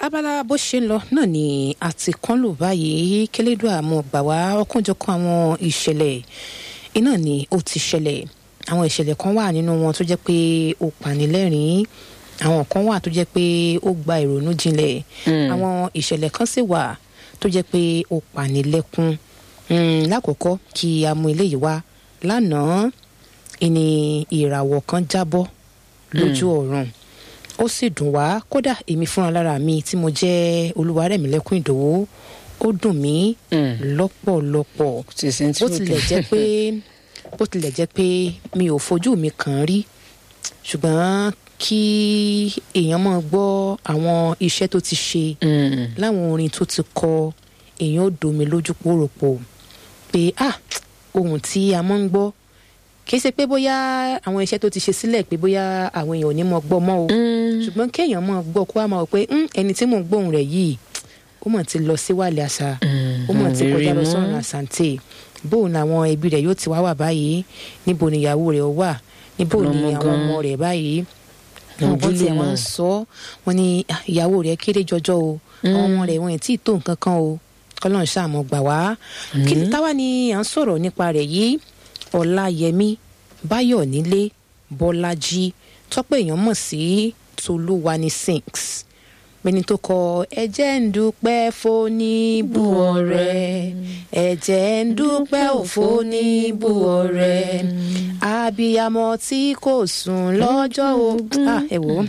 abala bó ṣe ń lọ náà ni àti kán lò báyìí kélédùn àmọ́ gbà wá ọkànjọ̀kan àwọn ìṣẹ̀lẹ̀ iná ni ó ti ṣẹlẹ̀ àwọn ìṣẹ̀lẹ̀ kan wà nínú wọn tó jẹ́ pé ó panilẹ́rìn-ín àwọn kan wà tó jẹ́ pé ó gba ìrònú jinlẹ̀ àwọn ìṣẹ̀lẹ̀ kan sì wà tó jẹ́ pé ó panilẹ́kún lákòókò kí a mú eléyìí wá lánàá ìní ìràwọ̀ kan jábọ́ lójú ọ̀run ó sì dùn wá kódà èmi fúnra lára mi tí mo jẹ́ Olúwarẹ̀mílẹ́kún Ìdòwú ó dùn mí lọ́pọ̀lọpọ̀ bó tilẹ̀ jẹ́ pé bó tilẹ̀ jẹ́ pé mi ò fojú mi kàn rí ṣùgbọ́n kí èèyàn máa gbọ́ àwọn iṣẹ́ tó ti ṣe láwọn orin tó ti kọ èèyàn ó domi lójú pòròpò pé ah ohun tí a máa ń gbọ́ kìí ṣe pé bóyá àwọn iṣẹ́ tó ti ṣe sílẹ̀ pé bóyá àwọn èèyàn ò ní mọ gbọ́ mọ́ o ṣùgbọ́n kéèyàn mọ̀ gbọ́ kó wá máa wọ pé ẹni tí mò ń gbóhùn rẹ̀ yìí ó mọ̀ ti lọ sí wàlẹ̀ àṣà ó mọ̀ ti kọjá lọ sọ́run àṣàǹtẹ̀ bóun làwọn ẹbí rẹ̀ yóò ti wá wà báyìí níbo ni ìyàwó rẹ̀ wà níbo ni àwọn ọmọ rẹ̀ báyìí àwọn kan tiẹ̀ wọ́n ń sọ wọ́n ní ìyàwó rẹ̀ kéré jọjọ o àwọn ọmọ rẹ̀ wọn ì tí ì tó nǹkan kan o kọ́lọ́n ṣàmọ̀ gbà wá kí táwa ni à ń sọ̀rọ̀ nípa rẹ̀ yìí ọláyẹmí báyọ̀nílé bọ́lájí tọ́pẹ́ èèyàn mọ̀ sí tolúwani sinks mẹni tó kọ ẹ̀jẹ̀ ń dúpẹ́ fóníbù ọ̀rẹ́ ẹ̀jẹ̀ ń dúpẹ́ òfóníbù ọ̀rẹ́ abiyamọ tí kò sùn lọ́jọ́ o ẹ wò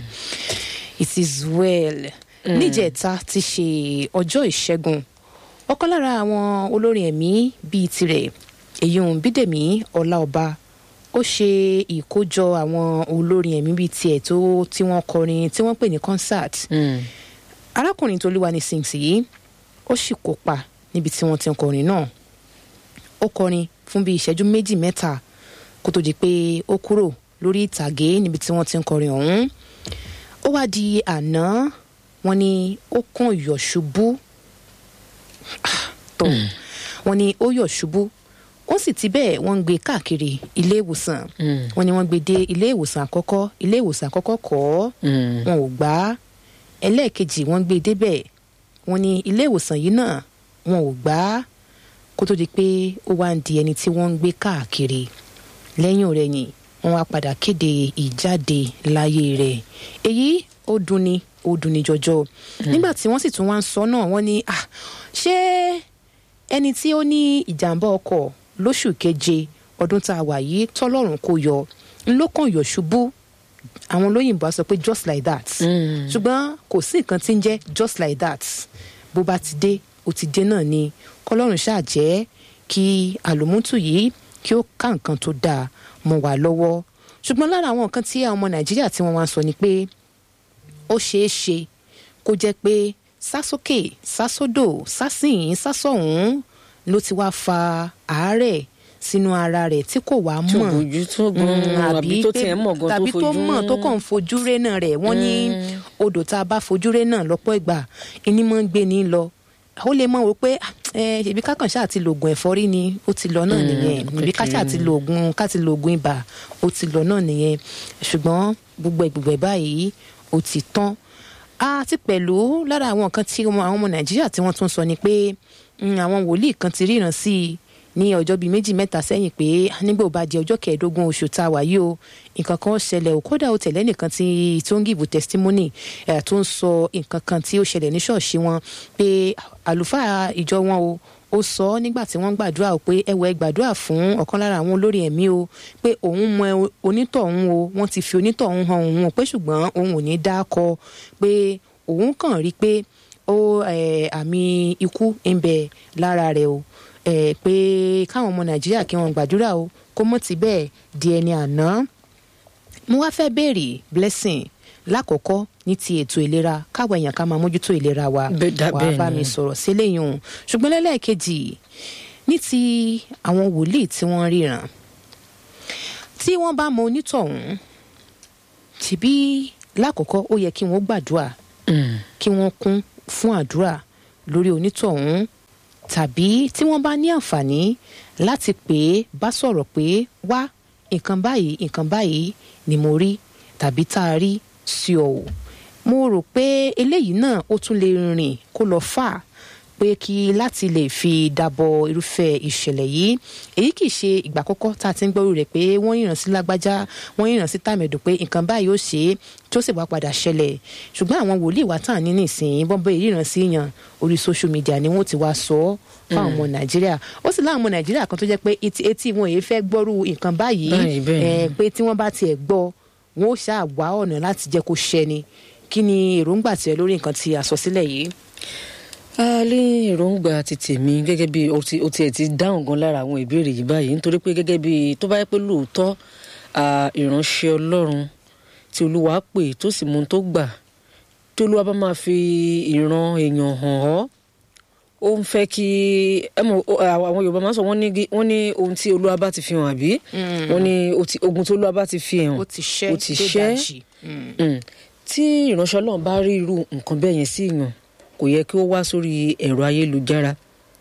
it is well níjẹta ti ṣe ọjọ́ ìṣẹ́gun ọ̀kan lára àwọn olórin ẹ̀mí bíi tirẹ̀ èyí ń bídèmí ọláọba ó ṣe ìkójọ àwọn olórin ẹ̀mí bíi tiẹ̀ tó tí wọ́n kọrin tí wọ́n pè ní concert arákùnrin Tolúwani Sings yìí ó sì kópa níbi tí wọ́n ti ń kọrin náà ó kọrin fún bíi ìṣẹ́jú méjì mẹ́ta kó tó di pé ó kúrò lórí ìtàgé níbi tí wọ́n ti ń kọrin ọ̀hún ó wá di àná wọ́n ní ó kàn yọ̀ ṣubú tó wọ́n ní ó yọ̀ ṣubú ó sì ti bẹ́ẹ̀ wọ́n ń gbé káàkiri ilé ìwòsàn wọ́n ní wọ́n gbé dé ilé ìwòsàn àkọ́kọ́ ilé ìwòsàn àkọ́kọ́ kọ́ wọn ò gbà á ẹlẹ́ẹ̀kejì wọ́n gbé débẹ̀ wọ́n ní ilé ìwòsàn yìí náà wọn ò gbà á kó tó di pé ó wá ń di ẹni tí wọ́n ń gbé káàkiri lẹ́yìn ọ̀rẹ́yìn wọ́n wá padà kéde ìjáde láyé rẹ̀ èyí ó dunni ó dunni jọjọ nígbà tí wọ́n sì tún wá ń sọ náà wọ́n ní ah ṣé ẹni tí ó ní ìjàmbá ọkọ̀ lóṣù keje ọdún tá a wà yìí tọ́lọ́run kò yọ ńlọ́kàn yọ̀ ṣubú àwọn olóyìnbó á sọ pé just like that ṣùgbọ́n kò sí nǹkan tí ń jẹ́ just like that bó bá ti dé ó ti dé náà ni kọ́lọ́run ṣáà jẹ́ kí àlòmútù yìí kí ó ká nǹkan tó dáa mọ́ wa lọ́wọ́ ṣùgbọ́n lára àwọn nǹkan tí àwọn ọmọ nàìjíríà tí wọ́n wá ń sọ ni pé ó ṣeé ṣe kó jẹ́ pé sásókè sásódò sásìyìn sásọ̀hún ló ti wá fa àárẹ̀ sínú ara rẹ̀ tí kò wá mọ̀ ojú tó gan àbí tó tiẹ̀ mọ̀ gan tó tàbí tó fojú mọ̀ tó kàn ń fojú ré náà rẹ̀ wọ́n ní odò tá a bá fojú ré náà lọ́pọ̀ ìgbà ìní máa ń gbé ní lọ ó lè mọ̀ wò pé ẹ ṣèbí kákan ṣáà ti lo oògùn ẹ̀fọ́rí ni ó ti lọ náà nìyẹn níbi ká ṣáà ti lo oògùn ká ti lo oògùn ibà ó ti lọ náà nìyẹn ṣùgbọ́n gbogbo ẹ̀gbùgbẹ̀ báyìí ó ti tán àti pẹ̀lú lára àwọn nǹkan tí àwọn ọmọ nàìjíríà tí wọ́n tún sọ ni pé àwọn wòlíì kan ti ríran sí i ní ọjọ́ bíi méjì mẹ́ta sẹ́yìn pé nígbà ó bá di ọjọ́ kẹẹ̀ẹ́dógún oṣù tá a wà yìí o nǹkan kan ṣẹlẹ̀ ò kódà ó tẹ̀lé nìkan tí tó ń gìbù testimony ẹ̀ tó ń sọ nǹkan kan tí ó ṣẹlẹ̀ ní ṣọ́ọ̀ṣì wọn pé àlùfáà ìjọ wọn o ó sọ ọ́ nígbà tí wọ́n gbàdúrà pé ẹwọ ẹ gbàdúrà fún ọ̀kan lára àwọn olórí ẹ̀mí o pé òun mọ onítọ̀hún o wọ́n ti fi onítọ̀hún hàn òun o pé ṣùgbọ́n òun ò ní dákọ pé òun kàn rí pé ó àmì ikú ń bẹ lára rẹ̀ o pé káwọn ọmọ nàìjíríà kí wọ́n gbàdúrà o kó mọ̀ tí bẹ́ẹ̀ di ẹni àná mo wá fẹ́ béèrè blessing lákọ̀ọ́kọ́ ní ti ètò ìlera káwọn èèyàn ká máa mójútó ìlera wa wà á bá mi sọ̀rọ̀ síléyìn o ṣùgbọ́n lẹ́lẹ́kejì ní ti àwọn wòlíì tí wọ́n ríran tí wọ́n bá mọ onítọ̀hún tìbí lákọ̀ọ́kọ́ ó yẹ kí wọ́n gbàdúrà kí wọ́n kún fún àdúrà lórí onítọ̀hún tàbí tí wọ́n bá ní àǹfààní láti pè é bá sọ̀rọ̀ pé wá nǹkan báyìí nǹkan báyìí ni mo rí tàbí tá a rí sí ọ o mo rò pé eléyìí náà ó tún lè rìn kó lọ fà pé kí láti lè fi dábọ̀ irúfẹ́ ìṣẹ̀lẹ̀ yìí èyí kì í ṣe ìgbà àkọ́kọ́ tá a ti ń gbọ́rú rẹ̀ pé wọ́n yìnrán sí lágbájá wọ́n yìnrán sí tàmẹ̀dùn pé nǹkan báyìí ó ṣe é tí ó sì wá padà ṣẹlẹ̀ ṣùgbọ́n àwọn wòlíì wa tàn ní nìsín bọ́ńbẹ́ ìríran sí yàn orí social media ni wọ́n ti wá sọ ọ́ fáwọn ọmọ nàìjíríà ó sì láwọn ọmọ nàìjíríà kan tó jẹ́ pé etí etí wọn èyí fẹ́ gbọ́rú nǹkan báyìí Báyìí, bẹ́ẹ̀ ni. ẹ̀ pé tí wọ́n bá tiẹ̀ gbọ́ wọn ó ṣáà wá ọ̀nà láti jẹ́ kó ṣẹni kí ni èròǹgbà tiẹ̀ lórí nǹkan tí a sọ sílẹ̀ yìí. a lé èròǹgbà ti tèmi gẹ́gẹ́ bí o ti o tiẹ̀ ti dáhùn gan lára àwọn ìbéèrè yìí báyìí nítorí pé gẹ́gẹ́ bí tó bá yẹ pé lóòótọ́ à, ìránṣẹ́ ọlọ́run tí olúwa pè tó sì mú un tó gbà tí olúwa bá máa fi ìran èèyàn hàn ọ́ ó ń fẹ́ kí ẹ mọ̀ ó, àwọn yorùbá máa ń sọ wọ́n ní gí- wọ́n ní ohun tí olúwa bá ti fi hàn àbí wọ́n ní ó ti- ogun tí olúwa bá ti fi hàn ó ti ṣẹ́ ó ti dé ṣẹ́ dàjì. Mm. Mm. tí ìránṣẹ́ ọlọ́run bá rí irú nǹkan bẹ́ẹ̀ yẹn sí èèyàn kò yẹ kí ó wá sórí ẹ̀rọ ayélujára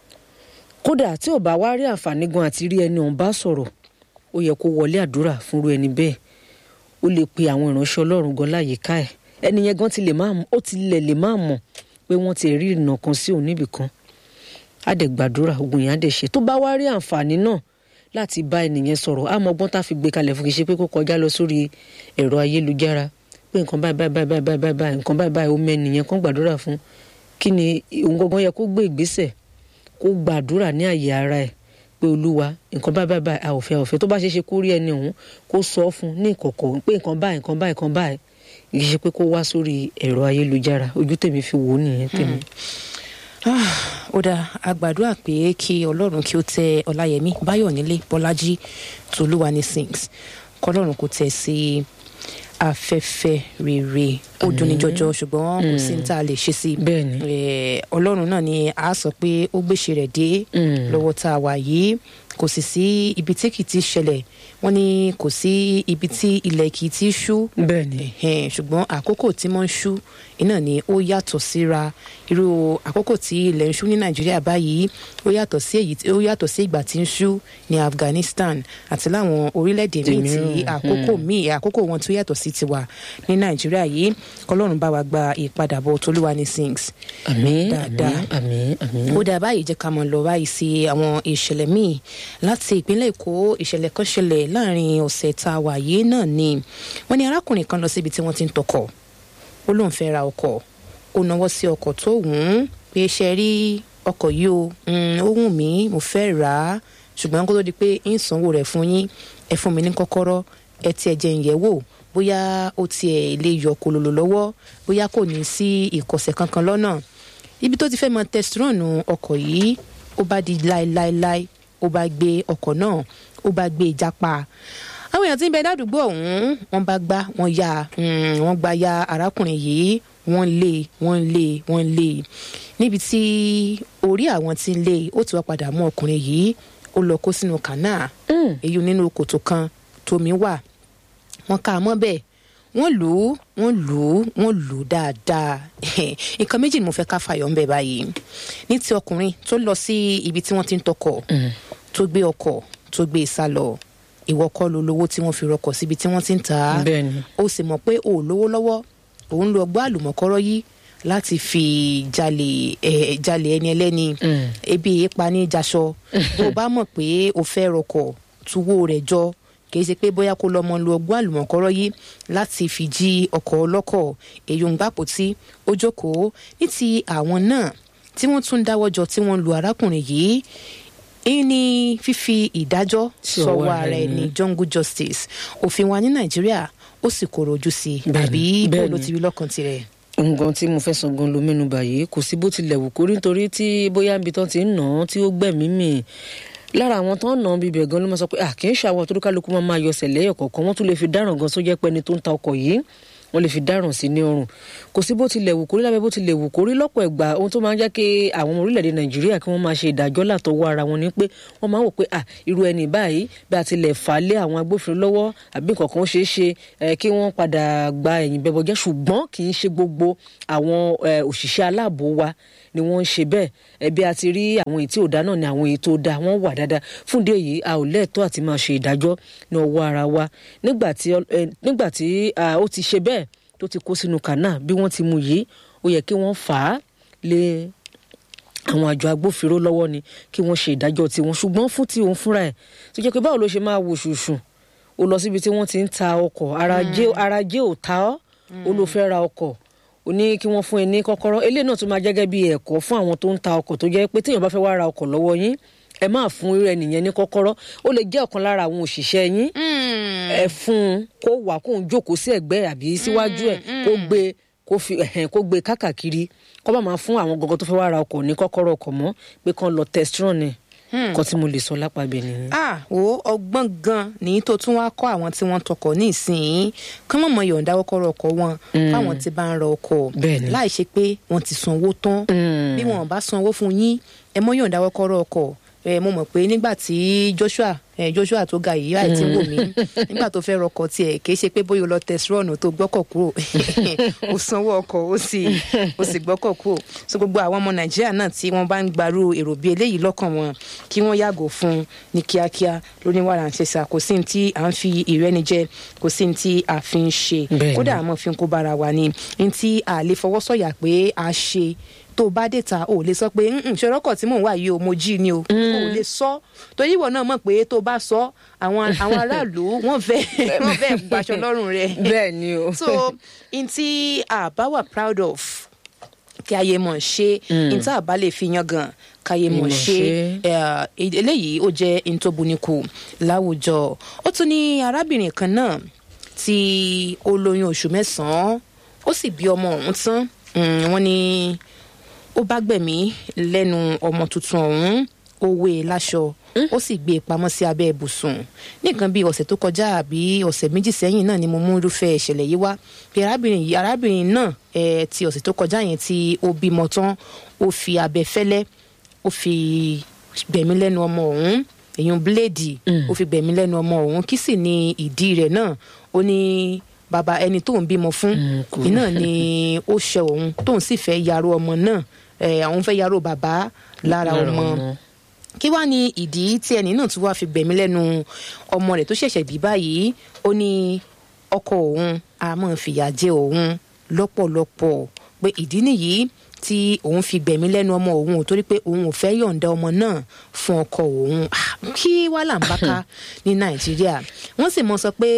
kódà tí ò bá wá rí àǹfààní gan àti rí ẹni ọ̀hún bá sọ̀rọ̀ ó yẹ kó wọlé àdúrà fúnru ẹni bẹ́ẹ̀ ó lè pe àwọn ìránṣẹ́ ọlọ́run gan láyìíká ẹ̀ ẹni yẹn gan ti lè máa ó ti lẹ̀ lè máa mọ̀ pé wọ́n ti rí ìnà kan sí òun níbì kan á dẹ̀ gbàdúrà ogun yẹn á dẹ̀ ṣe tó bá wá rí àǹfààní náà láti bá ẹnìyẹn sọ̀rọ̀ á mọ ọgbọ́n tá a fi gbé kalẹ̀ fún kì í ṣe pé kó kọjá lọ sórí ẹ̀rọ ayélujára pé nǹkan báyìí báyìí báyìí báyìí báyìí báyìí nǹkan báyìí báyìí ó mẹ́nìyẹn kán gbàdúrà fún kí ni òun gangan yẹ kó gbé ìgbésẹ̀ kó gbàdúrà ní àyè ara ẹ̀ pé olúwa nǹkan báyìí báyìí báyìí a ò fẹ́ a ò fẹ́ tó bá ṣe é ṣe kó rí ẹni ọ̀hún kó sọ ọ́ fún ní ìkọ̀kọ̀ pé nǹkan báyìí nǹkan báyìí nǹkan báyìí kì í ṣe pé kó wá sórí ẹ̀rọ ayélujára ojú tèmi fi wò ó nìyẹn tèmi. Ah, ó dáa a gbàdúrà pé kí ọlọ́run kí ó tẹ ọláyẹmí báyọ̀nílé bọ́lájí tolúwa ní sings kọlọ́run kò tẹ̀ sí afẹ́fẹ́ rere ó dunni jọjọ ṣùgbọ́n kò sí ní tá a lè ṣe sí bẹ́ẹ̀ ni Eh, ọlọ́run náà ni a sọ pé ó gbèsè rẹ̀ dé Mm. lọ́wọ́ tá a wà yìí kò sì sí ibi tí kì í ti ṣẹlẹ̀ wọ́n ní kò sí ibi tí ilẹ̀ kì í ti ṣú bẹ́ẹ̀ ni Ẹ̀hẹ́n, ṣùgbọ́n àkókò tí wọ́n ń ṣú iná ni ó yàtọ̀ síra irú àkókò tí ilẹ̀ ń ṣú ní nàìjíríà báyìí ó yàtọ̀ sí èyí tí- ó yàtọ̀ sí ìgbà tí ń ṣú ní afghanistan àti láwọn orílẹ̀-èdè míì tí Mìíràn, àkókò míì àkókò wọn tó yàtọ̀ sí tiwa ní nàìjíríà yìí kọlọ́run bá wa gba ìpadàbọ̀ tolúwa ní sings àmín Dáadáa. àmín àmín àmín. ó dáa báyìí jẹ́ ká mọ̀ lọ báyìí sí àwọn ìṣẹ̀lẹ̀ míì láti ìpínlẹ̀ èkó ìṣẹ̀lẹ̀ kan ṣẹlẹ̀ láàrin ọ̀sẹ̀ tá a wà yìí náà ni wọ́n ní arákùnrin kan lọ síbi tí wọ́n ti ń tọkọ̀ ó lóun fẹ́ ra ọkọ̀ ó náwó sí ọkọ̀ tó wù ú pé ṣe rí ọkọ̀ yìí o mm, ó wù mí mo fẹ́ rà á ṣùgbọ́n kó tó di pé ń sanwó rẹ̀ fún yín ẹ fún mi ní kọ́kọ́rọ́ ẹ tiẹ̀ jẹ́ ń yẹ̀ wò bóyá ó tiẹ̀ lè yọ kòlòlò lọ́wọ́ bóyá kò ní sí ìkọ̀sẹ̀ kankan lọ́nà ibi tó ti fẹ́ mọ tẹsítírọ̀nù ọkọ̀ yìí ó bá di láéláéláé ó bá gbé ọkọ̀ náà ó bá gbé ìjàpá àwọn èèyàn tí ń bẹ ládùúgbò ọ̀hún wọ́n bá gbá wọ́n ya mm, wọ́n gba ya arákùnrin yìí wọ́n lé wọ́n lé wọ́n lé níbi tí orí àwọn tí ń lé ó ti wá padà mú ọkùnrin yìí ó lọ kó sínú kànáà Mm. èyí nínú kòtò kan tómi wà wọ́n ká a mọ́ bẹ́ẹ̀ wọ́n lù ú wọ́n lù ú wọ́n lù ú dáadáa nǹkan méjì ni mo fẹ́ ká fàyọ̀ ń bẹ̀ báyìí ní ti ọkùnrin tó lọ sí ibi tí wọ́n ti ń tọkọ̀ tó gbé ọkọ̀ tó gbé e sá lọ ìwọ kọ́ ló lówó tí wọ́n fi rọkọ̀ síbi tí wọ́n ti ń tà á bẹ́ẹ̀ ni ó sì mọ̀ pé ò lówó lọ́wọ́ òun lo ọgbọ́n àlùmọ̀kọ́rọ́ yìí láti fi jalè ẹ̀ jalè ẹni ẹlẹ́ni Mm. ebi ìpa ní jaṣọ tó o bá mọ̀ pé o fẹ́ rọkọ̀ tuwó rẹ̀ jọ kì í ṣe pé bóyá kó lọ́mọ lu ọgbọ́n àlùmọ̀kọ́rọ́ yìí láti fi jí ọkọ̀ ọlọ́kọ̀ èyí ń gbàpò tí ó jókòó ní ti àwọn náà tí wọ́n tún dáwọ́ jọ tí wọ́n lu arákùnrin yìí èyí ni fífi ìdájọ́ Sí ọwọ́ sọ́wọ́ ara ara ẹni ẹni. jungle justice òfin wa ní nàìjíríà ó sì kóró ojú sí i Bẹ́ẹ̀ni, àbí bó bẹ́ẹ̀ni. ló ti rí lọ́kàn tirẹ̀. nǹkan tí mo fẹ́ sọ gan ló mẹ́nu báyìí kò sí bó tilẹ̀ wù kórí nítorí tí bóyá ibi tán ti ń nà án tí ó gbẹ̀mí mì lára àwọn tó ń nà án bíbẹ̀ gan ló máa sọ pé à kì í ṣe àwọn tó kálukú máa máa yọsẹ̀ lẹ́yọ̀ kọ̀ọ̀kan wọ́n tún lè fi dáràn gan sójẹ́ pẹ́ni tó ń ta ọkọ̀ yìí wọ́n lè fi dáràn sí ní ọrùn kò sí bó tilẹ̀ wù kórí lábẹ́ bó tilẹ̀ wù kórí lọ́pọ̀ ẹ̀gbà ohun tó máa ń jẹ́ kí àwọn ọmọ orílẹ̀-èdè nàìjíríà kí wọ́n máa ṣe ìdájọ́ látọwọ́ ara wọn ni pé wọ́n máa ń wò pé à irú ẹni báyìí bí a tilẹ̀ fà á lé àwọn agbófinró lọ́wọ́ àbí nǹkan kan ṣeé ṣe eh, kí wọ́n padà gba ẹ̀yìn bẹ́bọ jẹ́ ṣùgbọ́n kì í ṣe gbogbo àwọn eh, òṣìṣẹ́ aláàbò wa ni wọ́n ń ṣe bẹ́ẹ̀ ẹbí a ti rí àwọn èyí tí ò dá náà ni àwọn èyí tó dá wọ́n wà dáadáa fún ìdí èyí a ò lẹ́ẹ̀tọ́ àti máa ṣe ìdájọ́ ní ọwọ́ ara wa nígbà tí ọ- eh, nígbà tí ah, ó ti ṣe bẹ́ẹ̀ tó ti kó sínú kànáà bí wọ́n ti mú yìí ó yẹ kí wọ́n fà á lé àwọn àjọ agbófinró lọ́wọ́ ni kí wọ́n ṣe ìdájọ́ tiwọn ṣùgbọ́n fún tí òun fúnra ẹ̀ tó jẹ́ pé báwo ló ṣe máa wò ṣùṣù ó lọ síbi tí wọ́n ti ń ta ọkọ̀ ara jẹ́ ò ta ọ́ ó ló fẹ́ ra ọkọ̀ ó ní kí wọ́n fún ẹ ní kọ́kọ́rọ́ eléyìí náà tún máa jẹ́gẹ́ bí ẹ̀kọ́ fún àwọn tó ń ta ọkọ̀ tó jẹ́ pé téèyàn bá fẹ́ wá ra ọkọ̀ lọ́wọ́ yín ẹ máa fún irú ẹnìyẹn ní kọ́kọ́rọ́ ó lè jẹ́ ọ̀kan lára àwọn òṣìṣẹ́ yín ẹ fún un kó wà kó ń jókòó sí ẹ̀gbẹ́ àbí síwájú ẹ̀ kó gbé kó fi ẹ̀hẹ̀n kó gbé kákàkiri kó bá máa fún àwọn gọgọ tó fẹ́ wá ra ọkọ̀ ní kọ́kọ́rọ́ ọkọ̀ mọ́ pé kán lọ testron ni nǹkan tí mo lè sọ lápàbẹ nìyẹn. a wo ọgbọ́n gan ní tó tún wá kọ́ àwọn tí wọ́n tọkọ̀ ní ìsìn kán mọ̀mọ́ yọ̀ǹda kọ́kọ́rọ́ ọkọ̀ wọn fáwọn tí bá ń ra ọkọ̀ láì ṣe pé wọ́n ti sanwó tán bí wọn bá sanwó fún yín ẹ mọ́ yọ̀ǹda kọ́kọ́rọ́ ọkọ̀ ẹ mo mọ̀ pé nígbà tí Joshua ẹ Joshua tó ga yìí láì tí ń wò mí nígbà tó fẹ́ rọkọ̀ tiẹ̀ kì í ṣe pé bóyá o lọ tẹsírọ̀nù tó gbọ́kọ̀ kúrò o sanwó ọkọ̀ o sì o sì gbọ́kọ̀ kúrò so gbogbo àwọn ọmọ Nàìjíríà náà tí wọ́n bá ń gbarú èrò bíi eléyìí lọ́kàn wọn kí wọ́n yàgò fún ní kíákíá lóní wàrà ń ṣẹṣà kò sí ní tí à ń fi ìrẹ́nijẹ kò sí ní tí a fi ń ṣe kódà àmọ́ fi ń kó bára wa ni ní tí a lè fọwọ́sọ̀yà pé a ṣe tó o bá dé ta o lè sọ pé ṣòrọ́kọ̀ tí mò ń wà yìí o mo jí ni o o lè sọ torí ìwọ náà mọ̀ pé tó o bá sọ àwọn àwọn aráàlú wọ́n fẹ́ wọ́n fẹ́ gbaṣọ lọ́rùn rẹ̀ bẹ́ẹ̀ ni o. so n tí a bá wà proud of kí ayé mọ̀ ṣe n tí a bá lè fi yan gan káyé mọ̀ ṣe eléyìí ó jẹ́ n tó bunikù láwùjọ ó tún ní arábìnrin kan náà tí ó lóyún oṣù mẹ́sàn-án ó sì bí ọmọ ọ̀hún tán wọ́n ní ó bá gbẹ̀mí lẹ́nu ọmọ tuntun ọ̀hún ó wé e láṣọ ó sì gbé e pamọ́ sí abẹ́ ibùsùn nìkan bíi ọ̀sẹ̀ tó kọjá àbí ọ̀sẹ̀ méjì sẹ́yìn náà ni mo mú irúfẹ́ ìṣẹ̀lẹ̀ yìí wá bí arábìnrin yìí arábìnrin náà ẹ̀ ti ọ̀sẹ̀ tó kọjá yẹn tí ó bímọ tán ó fi abẹ fẹ́lẹ́ ó fi gbẹ̀mí lẹ́nu ọmọ ọ̀hún èyàn bíléèdì ó fi gbẹ̀mí lẹ́nu ọmọ ọ̀hún kí sì ni ìdí rẹ̀ náà ó ní bàbá ẹni tóun bímọ fún iná ni ó ṣe òun tóun sì fẹ́ yarò ọmọ náà àwọn fẹ́ yarò bàbá lára ọmọ kí wàá ní ìdí tí ẹni náà tún wá fi gbẹ̀mí lẹ́nu ọmọ rẹ̀ tó ṣẹ̀ṣẹ̀ bí báyìí ó ní ọkọ òun a máa fìyà jẹ òun lọ́pọ̀lọpọ̀ pé ìdí nìyí tí òun fi gbẹ̀mí lẹ́nu ọmọ òun ò torí pé òun ò fẹ́ yọ̀ǹda ọmọ náà fún ọkọ òun kí wàá là ń bá ká ní nàìjíríà wọ́n sì mọ sọ pé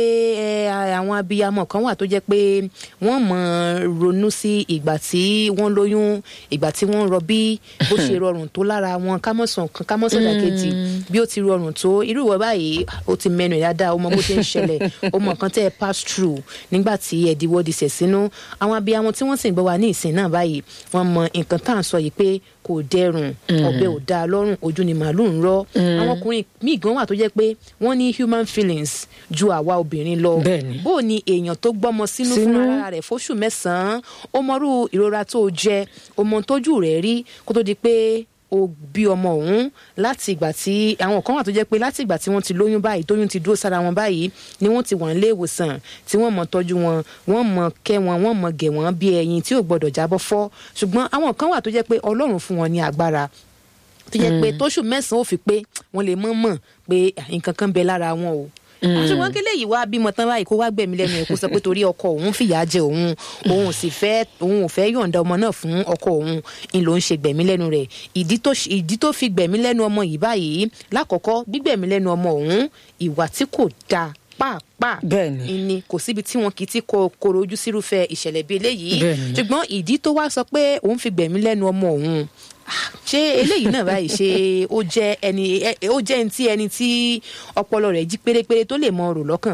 àwọn abiyamọ kan wà tó jẹ́ pé wọ́n mọ ronú sí ìgbà tí wọ́n lóyún ìgbà tí wọ́n rọbí bó ṣe rọrùn tó lára wọn kámọ́sàn kan kámọ́sàn dàkejì bí ó ti rọrùn tó irú ìwọ báyìí ó ti mẹnu dáadáa ó mọ bó ṣe ń ṣẹlẹ̀ ó mọ nǹkan tẹ́ ẹ pass through nígbà tí ẹ̀dínwó di sẹ̀ sínú àwọn abiyamọ tí wọ́n sì ń gbọ́ wa ní ìsìn náà báyìí wọ́n mọ nǹkan tá à ń sọ yìí pé kò dẹrùn ọbẹ̀ ò dáa lọ́rùn ojú ni màálù ń rọ́ àwọn ọkùnrin míì gan wà tó jẹ́ pé wọ́n ní human feelings ju àwa obìnrin lọ bó ni èèyàn tó gbọ́mọ sínú fún ara rẹ̀ fóṣù mẹ́sàn-án ó mọrú ìrora tó jẹ ó mọ tójú rẹ̀ rí kó tó di pé ó bí ọmọ òun láti ìgbà tí àwọn kan wà tó jẹ́ pé láti ìgbà tí wọ́n ti lóyún báyìí tóyún ti dúró sára wọn báyìí ni wọ́n ti wà nílé ìwòsàn tí wọ́n mọ̀ tọ́jú wọn wọ́n mọ̀ kẹ́ wọn wọ́n mọ̀ gẹ̀ wọ́n bí ẹyin tí ò gbọ́dọ̀ jábọ́ fọ́ ṣùgbọ́n àwọn kan wà tó jẹ́ pé Ọlọ́run fún wọn ní agbára tó jẹ́ pé tóṣù mẹ́sàn-án ò fi pé wọ́n lè mọ̀ mọ̀ pé nǹkan kan bẹ lára wọn o ṣùgbọ́n kí léyìí wá bímọ tán báyìí kó wá gbẹ̀mí lẹ́nu ẹ̀ kó sọ pé torí ọkọ òun fìyà jẹ òun òun ò sì fẹ́ òun ò fẹ́ yọ̀ǹda ọmọ náà fún ọkọ òun ń ló ń ṣe gbẹ̀mí lẹ́nu rẹ̀ ìdí tó fi gbẹ̀mí lẹ́nu ọmọ yìí báyìí lákọ̀ọ́kọ́ gbígbẹ̀mí lẹ́nu ọmọ òun ìwà tí kò dáa pàápàá ni kò síbi tí wọn kì í ti koro ojú sírúfẹ́ ìṣẹ̀lẹ̀ bíi eléyìí ṣùgbọ́n ìdí tó wá sọ pé òun fi gbẹ̀mí lẹ́nu ọmọ òun ṣé eléyìí náà báyìí ṣe ó jẹ́ ẹni ó jẹ́ ẹni tí ẹni tí ọpọlọ rẹ̀ jí pérépéré tó lè mọ ọ̀rọ̀ lọ́kàn.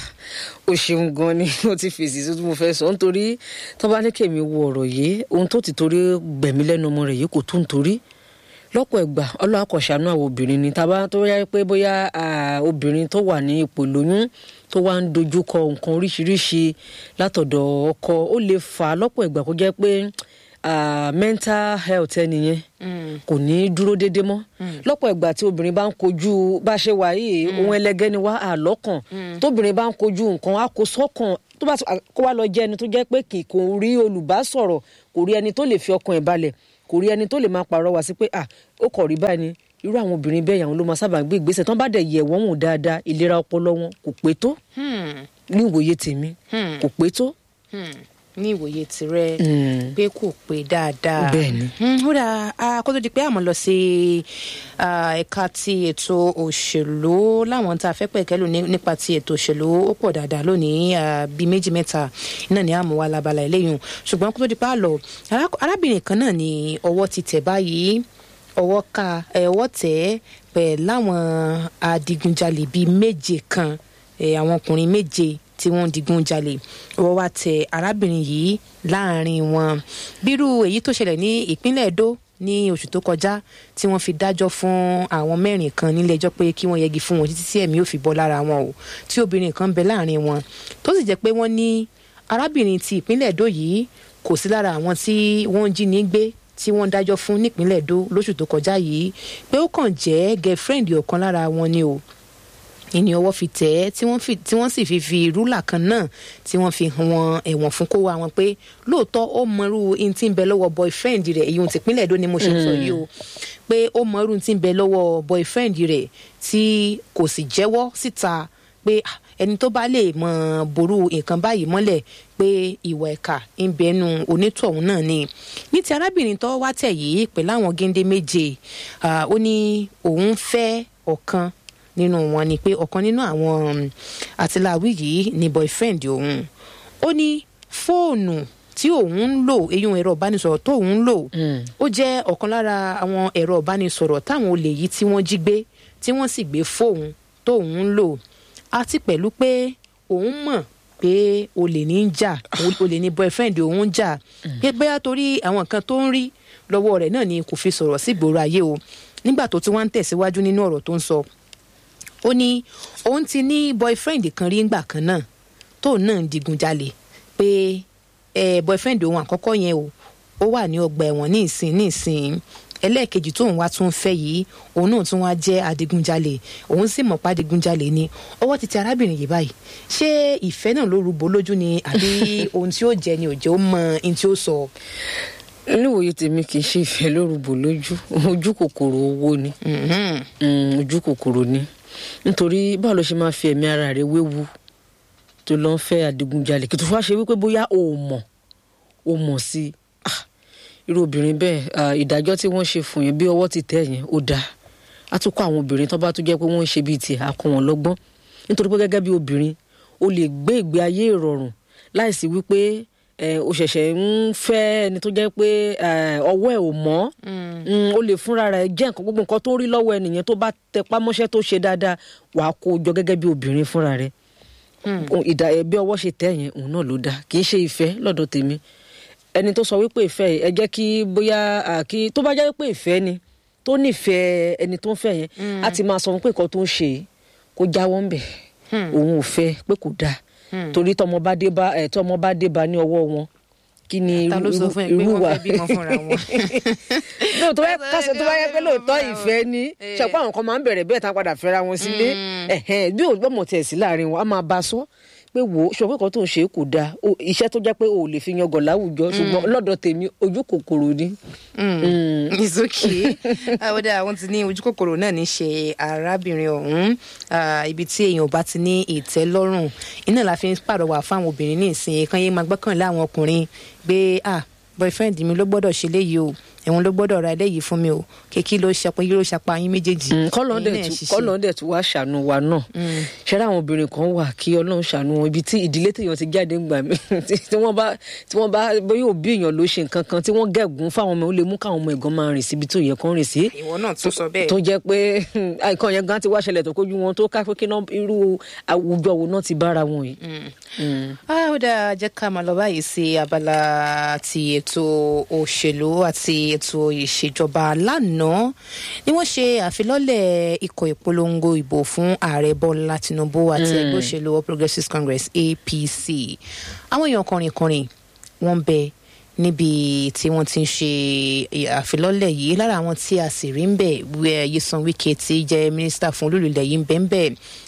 o ṣeun gan ni mo ti fèsì tó mo fẹ́ sọ nítorí tó bá ní kèmí wo ọ̀rọ̀ yìí ohun tó ti torí gbẹ̀mí lẹ́nu ọmọ rẹ̀ yìí kò tún torí lọ́pọ̀ ìgbà ọlọ́wà kò ṣàánú àwọn obìnrin ni tàbá tó yá pé bóyá obìnrin tó wà ní ipò lóyún tó wá ń dojú kọ nǹkan oríṣiríṣi látọ̀dọ̀ ọkọ ó lè fà á lọ́pọ̀ ìgbà kó jẹ́ pé Uh, mental health ẹnìyẹn kò ní dúró déédé mọ́ lọ́pọ̀ ìgbà tí obìnrin bá ń kojú bá ṣe wà yìí ohun ẹlẹgẹ́ ni wá àlọ́kàn tóbìnrin bá ń kojú nǹkan á kó sọ́kàn tó bá kó wá lọ jẹ́ ẹni tó jẹ́ pé kì kò rí olùbásọ̀rọ̀ kò rí ẹni tó lè fi ọkàn ẹ̀ balẹ̀ kò rí ẹni tó lè máa pàrọwà sí pé ah ó kọ̀ rí báyìí ni irú àwọn obìnrin bẹ́ẹ̀ yàwọn ló máa sábà gbé ìgbésẹ̀ tán bá dẹ̀ yẹ̀ wọ́n wò dáadáa ìlera ọpọlọ wọn kò pé tó ní ìwòye tèmi kò pé tó ní ìwòye tirẹ̀ pé kò pé dáadáa Bẹ́ẹ̀ni. Mm, ó dáa a kó tó di pé àmọ́ lọ sí ah, ẹ̀ka ti ètò òṣèlú láwọn tá a fẹ́ pẹ̀kẹ́lù ní- nípa ti ètò òṣèlú ó pọ̀ dáadáa lónìí ah, bíi méjì mẹ́ta iná ní àmọ́ wa labala eléyìí ṣùgbọ́n kó tó di pé a lọ ará- arábìnrin kan náà ní ọwọ́ ti tẹ̀ báyìí ọwọ́ ká ẹ̀ ọwọ́ tẹ̀ ẹ́ pẹ̀ láwọn adigunjalè bíi méje kan ẹ̀ àwọn ọkùnrin méje tí wọ́n ń digun jalè ọwọ́ wa tẹ arábìnrin yìí láàrin wọn bírú èyí tó ṣẹlẹ̀ ní ìpínlẹ̀ Èdó ní oṣù tó kọjá tí wọ́n fi dájọ́ fún àwọn mẹ́rin kan nílé ẹjọ́ pé kí wọ́n yẹgi fún wọn títí tí ẹ̀mí ò fi bọ́ lára wọn o tí obìnrin kan bẹ láàrin wọn tó sì jẹ́ pé wọ́n ní arábìnrin ti ìpínlẹ̀ Èdó yìí kò sí lára àwọn tí wọ́n ń jí ní gbé tí wọ́n dájọ́ fún nípínlẹ̀ Èdó lóṣù tó kọjá yìí pé ó kàn jẹ́ girlfriend ọ̀kan lára wọn ni o ìní ọwọ́ fi tẹ̀ ẹ́ tí wọ́n fi- tí wọ́n sì fi fi rúlà kan náà tí wọ́n fi hàn wọn ẹ̀wọ̀n fún kó wa wọn pé lóòótọ́ ó mọrú in tí ń bẹ lọ́wọ́ boyfriend rẹ̀ èyí ohun tìpínlẹ̀ Èdó ni mo ṣe ń sọ yìí o pé ó mọrú in tí ń bẹ lọ́wọ́ boyfriend rẹ̀ tí kò sì jẹ́wọ́ síta pé ah, ẹni tó bá lè mọ ború nǹkan báyìí mọ́lẹ̀ pé ìwà ẹ̀ka ń bẹnu onítọ̀hún náà ni ní ti arábìnrin tó wá tẹ̀ yìí pẹ̀lú àwọn géńdé méje ah, ó ní òun fẹ́ ọ̀kan nínú wọn ni pé ọ̀kan nínú àwọn um, àtìláwí yìí ni boyfriend òun ó ní fóònù tí òun ń lò eyín ẹ̀rọ ìbánisọ̀rọ̀ tó òun ń lò ó jẹ́ ọ̀kan lára àwọn ẹ̀rọ ìbánisọ̀rọ̀ táwọn olè yìí tí wọ́n jí gbé tí wọ́n sì gbé fóònù tó òun ń lò àti pẹ̀lú pé òun mọ̀ pé olè ní ń jà olè ní boyfriend òun ń jà pé bóyá torí àwọn nǹkan tó ń rí lọ́wọ́ rẹ̀ náà ni kò fi sọ̀rọ̀ sí ìgboro ayé o nígbà tó ti wá ń tẹ̀síwájú nínú ọ̀rọ̀ tó ń sọ ó ní òun ti ní boyfriend kan rí ngbà kan náà tóun náà ń digunjalè pé ẹ boyfriend òun àkọ́kọ́ yẹn o ó wà ní ọgbà ẹ̀wọ̀n ní ìsìn ní ìsìn ẹlẹ́ẹ̀kejì tóun wá tún fẹ́ yìí òun náà tún wá jẹ́ adigunjalè òun sì mọ̀ pa adigunjalè ni ọwọ́ ti ti arábìnrin yìí báyìí ṣé ìfẹ́ náà ló rúbọ lójú ni àbí ohun tí ó jẹ ni òjò ó mọ ohun tí ó sọ. níwòye tèmi kì í ṣe ìfẹ́ lórúbọ lójú ojú kòkòrò owó ni Mhm. Mm, ojú kòkòrò ni nítorí báwo ló ṣe máa fi ẹ̀mí ara rẹ̀ wéwu tó lọ ń fẹ́ adigunjalè kí tó fà ṣe wípé bóyá o ò mọ̀ o mọ̀ sí i Ah, irú obìnrin bẹ́ẹ̀ ah, ìdájọ́ tí wọ́n ṣe fún yẹn bí ọwọ́ ti tẹ̀ yẹn ó dáa á tún kọ́ àwọn obìnrin tó bá tún jẹ́ pé wọ́n ń ṣe bíi tiẹ̀ á kọ́ wọn lọ́gbọ́n nítorí pé gẹ́gẹ́ bí obìnrin o lè gbé ìgbé ayé ìrọ̀rùn láìsí wípé eh, o ṣẹ̀ṣẹ̀ ń fẹ́ ẹni tó jẹ́ pé eh, ọwọ́ ẹ̀ ò mọ́ Mm, o lè fúnra rẹ̀ jẹ́ nǹkan gbogbo nǹkan tó ń rí lọ́wọ́ ẹnìyẹn tó bá tẹpá mọ́ṣẹ́ tó ṣe dáadáa wàá kó o jọ gẹ́gẹ́ bí obìnrin fúnra rẹ̀ Ohun ìdá ẹ bí ọwọ́ ṣe tẹ̀ yẹn òun náà ló dáa kì í ṣe ìfẹ́ lọ́dọ̀ tèmi ẹni tó sọ wípé ìfẹ́ yìí ẹ jẹ́ kí bóyá à, kí tó bá jẹ́ wípé ìfẹ́ ni tó nífẹ̀ẹ́ ẹni tó ń fẹ́ yẹn á ti máa sọ fún pé nǹkan tó ń ṣe yìí kó jáwọ́ ń bẹ̀ òun ò fẹ́ pé kò dáa torí tọmọ bá dé bá ẹ tọmọ bá dé bá ní ọwọ́ wọn kí ni ta ló sọ fún ẹ pé wọ́n fẹ́ bímọ fúnra wọn. lóòótọ́ bá kásọ tó bá yẹ pé lóòótọ́ ìfẹ́ ni ṣàpọ̀ àwọn kan máa ń bẹ̀rẹ̀ bẹ́ẹ̀ tán padà fẹ́ra wọn sílé ẹ̀hẹ́n, bí òun gbọ́mọ̀ tẹ̀ sí láàrin wọn a máa bá a sọ pé wò ó ṣọwọ́ kan tó ń ṣe é kò dáa O- iṣẹ́ tó jẹ́ pé o ò lè fi yangàn láwùjọ ṣùgbọ́n lọ́dọ̀ tèmi ojú kòkòrò ni. it's okay àwọn dá àwọn ti ní ojú kòkòrò náà ní ṣe arábìnrin ọ̀hún Ah, ibi tí èèyàn bá ti ní ìtẹ́lọ́rùn iná la fi ń pàrọwà fáwọn obìnrin ní ìsìn kan yé máa gbọ́kànlé àwọn ọkùnrin pé ah boyfriend mi ló gbọ́dọ̀ ṣe léyìí o ẹ̀wọ̀n ló gbọ́dọ̀ ra eléyìí fún mi o kékeré ló ṣapọ̀ yìí ló ṣapọ̀ ayín méjèèjì kọ́lọ́n Ẹ̀yin náà dẹ̀ ṣiṣẹ́. kọ́lọ́n dẹ̀ tún wá ṣàánú wa náà ṣẹ́rẹ́ àwọn obìnrin kan wà kí ọlọ́run ṣàánú wọn ibi tí ìdílé téèyàn ti jáde ń gbà mí tí tí wọ́n bá tí wọ́n bá bóyá òbí èèyàn ló ṣe nǹkan kan tí wọ́n gẹ̀gún fáwọn ọmọ ó lè mú káwọn ọmọ ẹ̀gán máa rìn síbi tó yẹ kán rìn sí ìwọ náà tún sọ bẹ́ẹ̀ tó jẹ́ pé nǹkan yẹn gan ti wá ṣẹlẹ̀ tó kójú wọn tó ká pé kí náà irú àwùjọ wo náà ti bára wọn yìí. Mm. Ah, ó dáa jẹ́ ká máa lọ báyìí sí abala ti ètò òṣèlú àti ètò ìṣèjọba lánàá ni wọ́n ṣe àfilọ́lẹ̀ ikọ̀ ìpolongo ìbò fún ààrẹ bọ́lá tinubu àti ẹgbẹ́ òṣèlú all progressives congress apc àwọn èèyàn kọrin-kọrin wọ́n ń bẹ níbi tí wọ́n ti ń ṣe àfilọ́lẹ̀ yìí lára àwọn tí a sì rí ń bẹ̀ wẹ́ Nyesom Wike tí jẹ́ mínísítà fún olúlulẹ̀ yìí ń bẹ ń bẹ̀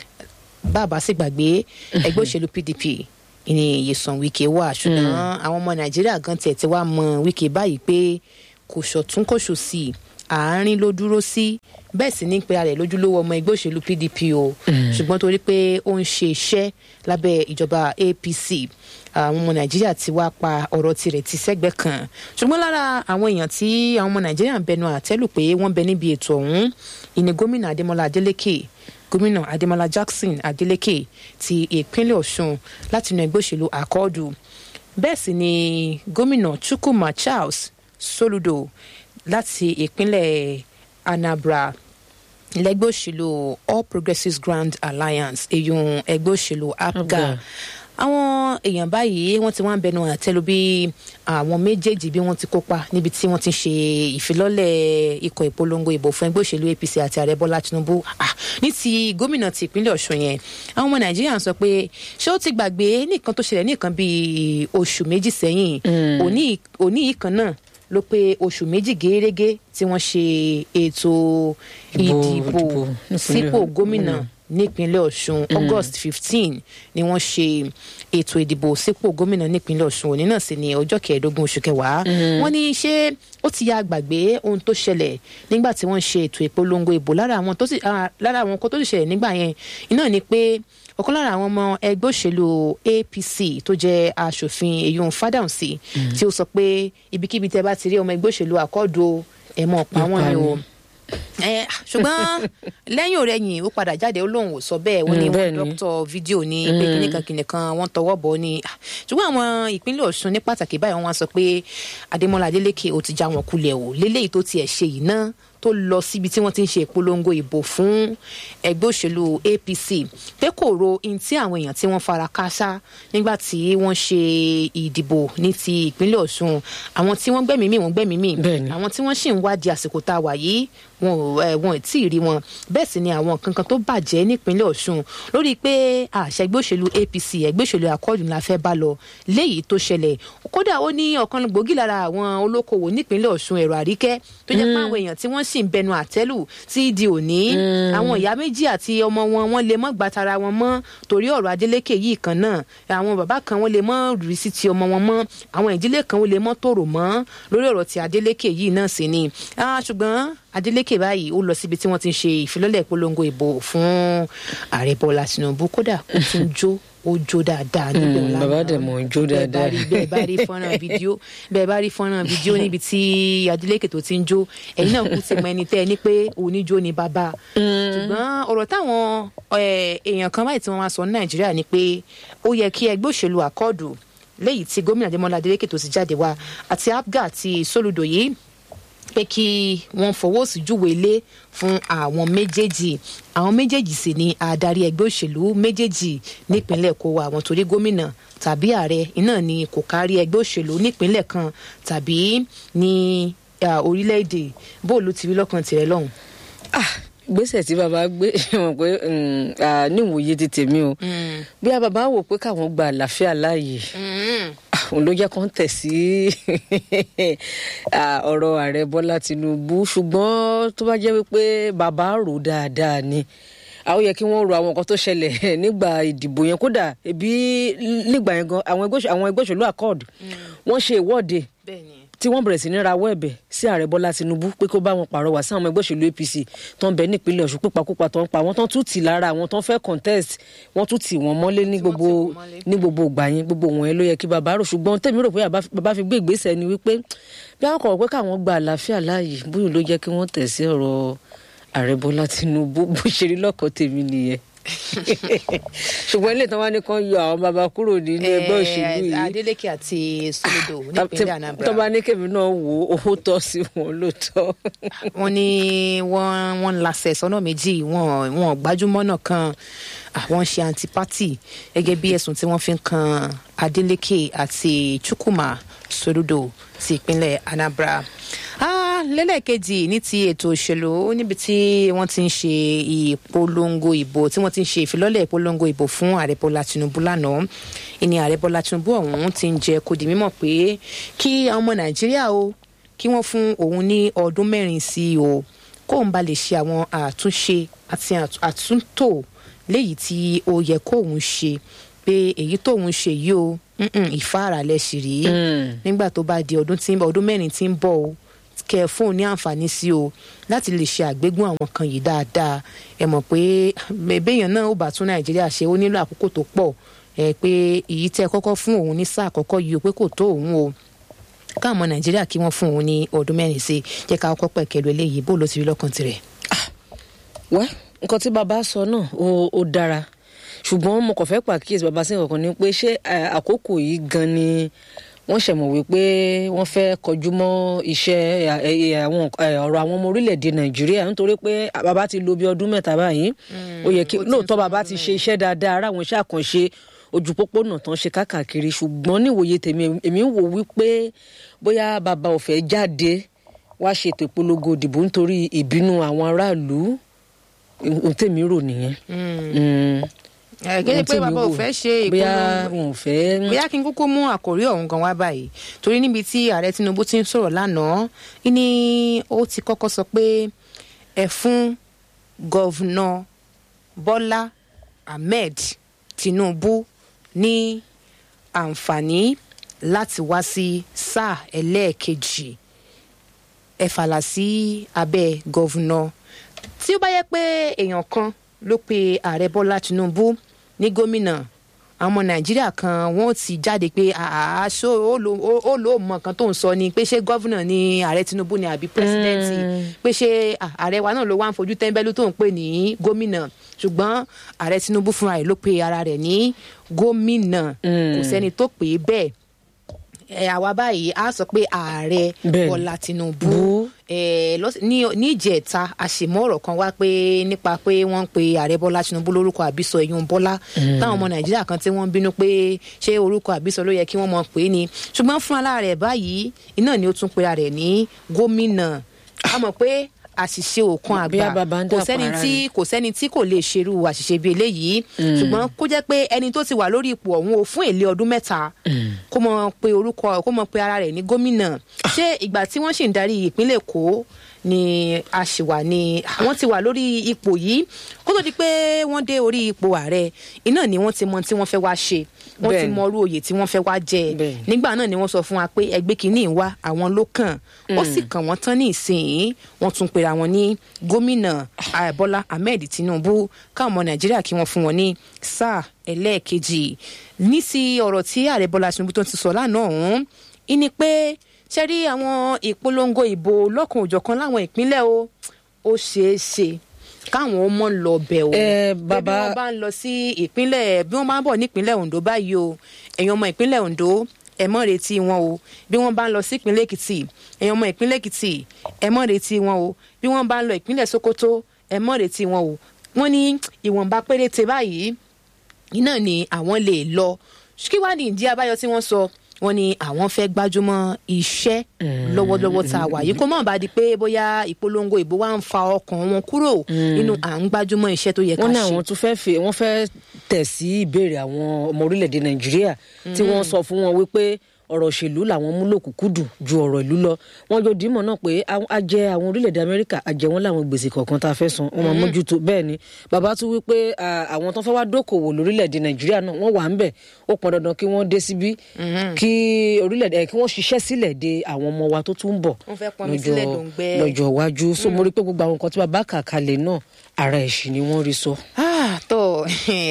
bàbá sì gbàgbé ẹgbẹ́ òṣèlú pdp ní Nyesom Wike wà ṣùgbọ́n àwọn ọmọ nàìjíríà gan tiẹ̀ ti wá mọ Wike báyìí pé kò ṣọ̀tún kò ṣòsì àárín ló dúró sí bẹ́ẹ̀ sì ní pé ara ẹ̀ lójúlówó ọmọ ẹgbẹ́ òṣèlú pdp o ṣùgbọ́n torí pé ó ń ṣe iṣẹ́ lábẹ́ ìjọba apc àwọn ọmọ nàìjíríà ti wá pa ọ̀rọ̀ tirẹ̀ ti sẹ́gbẹ́ kan ṣùgbọ́n lára àwọn èèyàn tí àwọn ọmọ nàìjíríà ń bẹnu àtẹ́lù pé wọ́n bẹ níbi ètò ọ̀hún ìní gómìnà adémọlá adélékè gómìnà adémọlá jackson adélékè ti ìpínlẹ̀ ọ̀ṣun láti inú ẹgbẹ́ òṣèlú àkọọ́dù bẹ́ẹ̀ sì ni gómìnà chukwuma charles soludo láti ìpínlẹ̀ anambra lẹ́gbẹ́ òṣèlú all progressives grand alliance èyun ẹgbẹ́ òṣèlú apga àwọn èèyàn báyìí wọ́n ti wá ń bẹnu àtẹ́lu bí àwọn méjèèjì bí wọ́n ti kópa níbi tí wọ́n ti ń ṣe ìfilọ́lẹ̀ ikọ̀ ìpolongo ìbò fún ẹgbẹ́ òṣèlú apc àti ààrẹ bọ́lá tinubu ní ti gómìnà ti ìpínlẹ̀ ọ̀ṣun yẹn àwọn ọmọ nàìjíríà ń sọ pé ṣé ó ti gbàgbé nìkan tó ṣẹlẹ̀ nìkan bíi oṣù méjì sẹ́yìn òní yìí kan náà ló pé oṣù méjì gẹ́gẹ́ tí wọ́n ṣe ètò ìdìbò sípò gómìnà nípínlẹ̀ ọ̀ṣun august fifteen ni wọ́n ṣe ètò ìdìbò sípò gómìnà nípínlẹ̀ ọ̀ṣun òní náà sì ní ọjọ́ kẹẹ̀ẹ́dógún oṣù kẹwàá wọ́n ní ṣé ó ti ya gbàgbé ohun tó ṣẹlẹ̀ nígbà tí wọ́n ṣe ètò ìpolongo ìbò lára àwọn nǹkan tó sì ṣẹlẹ̀ nígbà yẹn iná ni pé ọ̀kan lára àwọn ọmọ ẹgbẹ́ òṣèlú apc tó jẹ́ aṣòfin èyún fádàǹsì tí ó sọ pé ibikíbi tẹ bá ti rí ọmọ ẹgbẹ́ òṣèlú àkọ́dù ẹ̀ mọ̀ pa wọ́n ni o ṣùgbọ́n lẹ́yìn òrẹ́yìn ó padà jáde ó lóun ò sọ bẹ́ẹ̀ wọ́n ní wọ́n dókítọ̀ fídíò ní pé kìnìkan kìnìkan wọ́n tọwọ́ bọ̀ ni ṣùgbọ́n àwọn ìpínlẹ̀ ọ̀ṣun ní pàtàkì báyìí wọ́n sọ pé adémọlá adélékè ó ti já wọn kulẹ̀ o lélẹ́yìí tó tiẹ̀ ṣe yìí náà tó lọ síbi tí wọ́n ti ń ṣe ìpolongo ìbò fún ẹgbẹ́ òṣèlú apc pé kò ro in tí àwọn èèyàn tí wọ́n fara káásá nígbà tí wọ́n ṣe ìdìbò ní ti ìpínlẹ̀ ọ̀ṣun àwọn tí wọ́n gbẹ̀mí mì wọ́n gbẹ̀mí mì àwọn tí wọ́n sì ń wádìí àsìkò tá a wà yìí wọn ò ẹ wọn ò tí ì rí wọn bẹ́ẹ̀ sì ni àwọn kankan tó bàjẹ́ nípínlẹ̀ ọ̀ṣun lórí pé àṣẹ ẹgbẹ́ òṣèlú apc ẹgbẹ́ òṣèlú akọ́ọ̀dù la fẹ́ bá lọ léyìí tó ṣẹlẹ̀ kódà ó ní ọ̀kan gbòógì lára àwọn olókoòwò nípínlẹ̀ ọ̀ṣun ẹ̀rọ àríkẹ́ tó jẹ́ pé àwọn èèyàn tí wọ́n sì ń bẹnu àtẹ́lù tí di òní àwọn ìyá méjì àti ọmọ wọn wọn lè mọ́ gbàtara wọn mọ́ torí ọ̀rọ̀ adélékè yìí kan náà àwọn bàbá kan wọn lè mọ́ rí sí ti ọmọ wọn mọ́ àwọn ìdílé kan wọn lè mọ́ tòrò mọ́ lórí ọ̀rọ̀ ti adélékè yìí náà sì ni ṣùgbọ́n adeleke báyìí ó lọ síbi tí wọ́n ti ń ṣe ìfilọ́lẹ̀ ìpolongo ìbò fún ààrẹ bọ́lá tinubu kódà ó ti ń jó ó jó dáadáa níbẹ̀ lánàá bàbá dẹ̀ mọ̀ ń jó dáadáa bẹ́ẹ̀ bá rí fọ́nrán fídíò bẹ́ẹ̀ bá rí fọ́nrán fídíò níbi tí adeleke tó ti ń jó ẹ̀yin náà kú ti mọ ẹni tẹ́ ẹ ní pé oníjó ni bàbá ṣùgbọ́n ọ̀rọ̀ táwọn èèyàn kan báyìí tí wọ́n wá sọ ní nàìjíríà ni pé ó yẹ kí ẹgbẹ́ òṣèlú àkọọ̀dù léyìí tí gómìnà adémọlá adeleke tó ti jáde wá àti apga àti soludo yìí pé kí wọ́n fọwọ́ sí júwe ilé fún àwọn méjèèjì àwọn méjèèjì sì ni adarí ẹgbẹ́ òṣèlú méjèèjì nípínlẹ̀ kó wa àwọn torí gómìnà tàbí ààrẹ iná ni kò kárí ẹgbẹ́ òṣèlú nípínlẹ̀ kan tàbí ní orílẹ̀-èdè bóòlù ti rí lọ́kàn tirẹ̀ lọ́hùn. gbèsè tí bàbá gbé wọn pé níwòye ti tèmi o bí a bàbá wò pé káwọn gba àlàáfíà láàyè òun ló jẹ́ kán tẹ̀ sí ọ̀rọ̀ ààrẹ bọ́lá tinubu ṣùgbọ́n tó bá jẹ́ wípé bàbá rò dáadáa ni àwọn yẹ kí wọ́n ro àwọn nǹkan tó ṣẹlẹ̀ nígbà ìdìbò yẹn kódà ebi nígbà yẹn gan àwọn ẹgbẹ́ òṣèlú accord wọ́n ṣe ìwọ́de tí wọ́n bẹ̀rẹ̀ sí ní rawọ́ ẹ̀bẹ̀ sí ààrẹ bọ́lá tinubu pé kó bá wọn pàrọwà sí àwọn ẹgbẹ́ òṣèlú apc tó ń bẹ nípínlẹ̀ ọ̀ṣun pípakúpa tó ń pa àwọn tó ń tún tì lára àwọn tó ń fẹ́ contest wọ́n tún tì wọ́n mọ́lé ní gbogbo ní gbogbo ìgbà yẹn gbogbo wọn yẹn ló yẹ kí bàbá rò ṣùgbọ́n tèmi rò pé bàbá fi gbé ìgbésẹ̀ ni wípé bí àwọn kọ̀ pé káwọn gba àlàáfíà láàyè bóyá ló jẹ́ kí wọ́n tẹ̀ sí ọ̀rọ̀ ààrẹ bọ́lá tinubu bó ṣe rí lọ́kọ̀ tèmi nìyẹn ṣùgbọ́n ilé ìtàn wa ní kan yọ àwọn baba kúrò nínú ẹgbẹ́ òṣèlú yìí adeleke àti solodo nípínlẹ̀ anambra tó bá ní kèmí náà wò ó owó tọ́ sí wọn lóòótọ́. wọ́n ní wọ́n wọ́n ń lasẹ̀ sọ́nà méjì wọ́n wọ́n gbájúmọ́ náà kan àwọn ṣe antipati gẹ́gẹ́ bí ẹ̀sùn tí wọ́n fi ń kan adeleke àti chukwuma solodo ti ìpínlẹ̀ anambra lẹ́lẹ́kejì ní ti ètò òṣèlú níbi tí wọ́n ti ń ṣe ìpolongo ìbò tí wọ́n ti ń ṣe ìfilọ́lẹ̀ ìpolongo ìbò fún ààrẹ bọ́lá tinubu lánàá ìní ààrẹ bọ́lá tinubu ọ̀hún ti ń jẹ́ kó di mímọ̀ pé kí àwọn ọmọ nàìjíríà o kí wọ́n fún òun ní ọdún mẹ́rin sí i o kóun ba lè ṣe àwọn àtúnṣe àti àtúntò léyìí tí ó yẹ kóun ṣe pé èyí tóun ṣe yìí o ìfáàrà lẹ́sìn rí nígbà tó bá di ọdún tí ń bọ̀ ọdún mẹ́rin tí ń bọ̀ o kẹ fóun ní àǹfààní sí o láti lè ṣe àgbégún àwọn kan yìí dáadáa ẹ mọ̀ pé béèyàn náà ó bá tún nàìjíríà ṣe ó nílò àkókò tó pọ̀ ẹ pé èyí tẹ́ kọ́kọ́ fún òun ní sáà àkọ́kọ́ yìí o pé kò tó òun o káwọn ọmọ nàìjíríà kí wọ́n fún òun ní ọdún mẹ́rin sí jẹ́ ká kọ́kọ́ pẹ̀kẹ́lu eléyìí bó ló ti rí lọ́kàn tirẹ̀. wẹ́ nǹkan tí bàbá sọ náà ó ó dára ṣùgbọ́n mo kàn fẹ́ pàkíyèsí bàbá sí nǹkan kan ni pé ṣé eh, àkókò yìí gan ni wọ́n ṣẹ̀mọ̀ wípé wọ́n fẹ́ kọjú mọ́ iṣẹ́ eh, eh, àwọn eh, ọ̀rọ̀ àwọn ọmọ orílẹ̀-èdè nàìjíríà nítorí pé bàbá ti lo bí ọdún mẹ́ta báyìí ó yẹ kí ó ti ń lóòótọ́ sọ bàbá ọdún ti ṣe iṣẹ́ dáadáa ara àwọn iṣẹ́ àkànṣe ojú pópónà tán ṣe káàkiri ṣùgbọ́n níwòye tèmi èmi ń wò wípé bóyá bàbá ò fẹ́ jáde wá ṣètò ìpolongo ìdìbò nítorí ìbínú àwọn aráàlú ohun tèmi rò nìyẹn. Mm ẹ kéde pé bàbá ò fẹ́ ṣe bóyá ìpolongo wọn ò fẹ́. bóyá kí n kúkú mú àkòrí ọ̀hún gan wá báyìí torí níbi tí ààrẹ tinubu ti ń sọ̀rọ̀ lánàá ní ó ti kọ́kọ́ sọ pé ẹ fún gọ́vnà bọ́lá ahmed tinubu ní àǹfààní láti wá sí sáà ẹlẹ́ẹ̀kejì ẹ fàlà sí abẹ́ gọ́vnà tí ó bá yẹ pé èèyàn kan ló pe ààrẹ bọ́lá tinubu ní gómìnà àwọn ọmọ nàìjíríà kan wọn ti jáde pé àṣọ ó lò ó mọ nǹkan tó ń sọ ni pé ṣé gọ́vùnà ni ààrẹ tinubu ni àbí pírẹsidẹ́ǹtì pé ṣé à, ààrẹ wa náà ló wá ń fojú tẹ́ńbẹ́lú tó ń pè ní gómìnà ṣùgbọ́n ààrẹ tinubu fúnra rẹ̀ ló pe ara rẹ̀ ní gómìnà kò sẹ́ni tó pè é bẹ́ẹ̀ ẹ àwa báyìí a sọ pé ààrẹ Bẹ́ẹ̀ni. bọ́lá tinubu Bú. ẹ lọ́s- ní ní ìjẹta àṣemọ́ ọ̀rọ̀ kan wá pé nípa pé wọ́n ń pe ààrẹ bọ́lá tinubu lórúkọ àbísọ ẹ̀yún bọ́lá táwọn ọmọ nàìjíríà kan tí wọ́n ń bínú pé ṣé orúkọ àbísọ ló yẹ kí wọ́n mọ̀ pé ni ṣùgbọ́n fún ara rẹ̀ báyìí iná ni ó tún pera rẹ̀ ní gómìnà a mọ̀ pé àṣìṣe òkan Bí àgbà a bàbá ń kò dàpọ̀ sẹ́ni ara tí rẹ̀. kò sẹ́ni tí kò lè ṣerú àṣìṣe bíi eléyìí ṣùgbọ́n kó jẹ́ pé ẹni tó ti wà lórí ipò ọ̀hún o fún èlé ọdún mẹ́ta kó mọ pe orúkọ kó mọ pe ara rẹ̀ ní gómìnà ṣé ìgbà tí wọ́n sì ń darí ìpínlẹ̀ èkó ni a ṣì wà ní àwọn ti wà lórí ipò yìí kó tó di pé wọ́n dé orí ipò ààrẹ iná ni wọ́n ti mọ tí wọ́n fẹ́ wá ṣe wọ́n ti Bẹ́ẹ̀ni. mọ orú oyè tí wọ́n fẹ́ wá jẹ Bẹ́ẹ̀ni. nígbà náà ni wọ́n sọ fún wa pé ẹgbẹ́ kìíní ń wá àwọn ló kàn ó sì kàn wọ́n tán ní ìsìn wọ́n tún pera wọn ní gómìnà ah, bọ́lá ahmed tinubu káwọn ọmọ nàìjíríà kí wọ́n fún wọn ní sáà ẹlẹ́ẹ̀kejì ní sí ọ̀rọ̀ tí ààrẹ bọ́lá tinubu tó ti sọ lánàá ọ̀hún ìní pé ṣe rí àwọn ìpolongo ìbò lọ́kàn òjọ̀kan láwọn ìpínlẹ̀ o ó ṣeé ṣe káwọn ọmọ lọ bẹ̀ o Ẹ, pé bí bàbá- wọ́n bá ń lọ sí ìpínlẹ̀ bí wọ́n bá ń bọ̀ nípínlẹ̀ ondo báyìí o ẹ̀yin ọmọ ìpínlẹ̀ ondo ẹ mọ́ retí wọn o bí wọ́n bá ń lọ sí ìpínlẹ̀ èkìtì ẹ̀yin ọmọ ìpínlẹ̀ èkìtì ẹ mọ́ retí wọn o bí wọ́n bá ń lọ ìpínlẹ̀ sokoto ẹ mọ́ retí wọn o wọ́n ní ìwọ̀nba péréte báyìí iná ni àwọn lè lọ kí wàá ní ìdí abáyọ tí wọ́n sọ wọ́n ní àwọn fẹ́ gbájúmọ́ iṣẹ́ lọ́wọ́lọ́wọ́ tá a wà yìí kó mọ̀ bá di pé bóyá ìpolongo ìbò wa ń fa ọkàn wọn kúrò nínú à ń gbájúmọ́ iṣẹ́ tó yẹ ká wọ́n ní ṣe. àwọn tún fẹ́ fi wọ́n fẹ́ tẹ̀ sí ìbéèrè àwọn ọmọ orílẹ̀-èdè nàìjíríà tí wọ́n sọ fún wọn wípé ọ̀rọ̀ òṣèlú làwọn mú lòkùnkúndùn ju ọ̀rọ̀ ìlú lọ wọ́n jọ dìímọ̀ náà pé àwọn- a jẹ àwọn orílẹ̀-èdè amẹ́ríkà a jẹ wọ́n láwọn gbèsè kọ̀ọ̀kan tá a fẹ́ san wọ́n máa mójútó bẹ́ẹ̀ ni bàbá tún wí pé à, àwọn tó fẹ́ wá dókòwò lórílẹ̀-èdè nàìjíríà náà wọ́n wà ń bẹ̀ ó pọn dandan kí wọ́n dé síbí kí orílẹ̀-èdè kí wọ́n ṣiṣẹ́ sílẹ̀ de àwọn ọmọ wa tó tún ń bọ̀ Wọ́n fẹ́ pọnmi lọ́jọ́- sílẹ̀ dòǹgbẹ. lọ́jọ́ iwájú so mo rí pé gbogbo àwọn nǹkan tí bàbá kà kalẹ̀ náà ara ẹ̀sìn ni wọ́n rí sọ. Ah, tó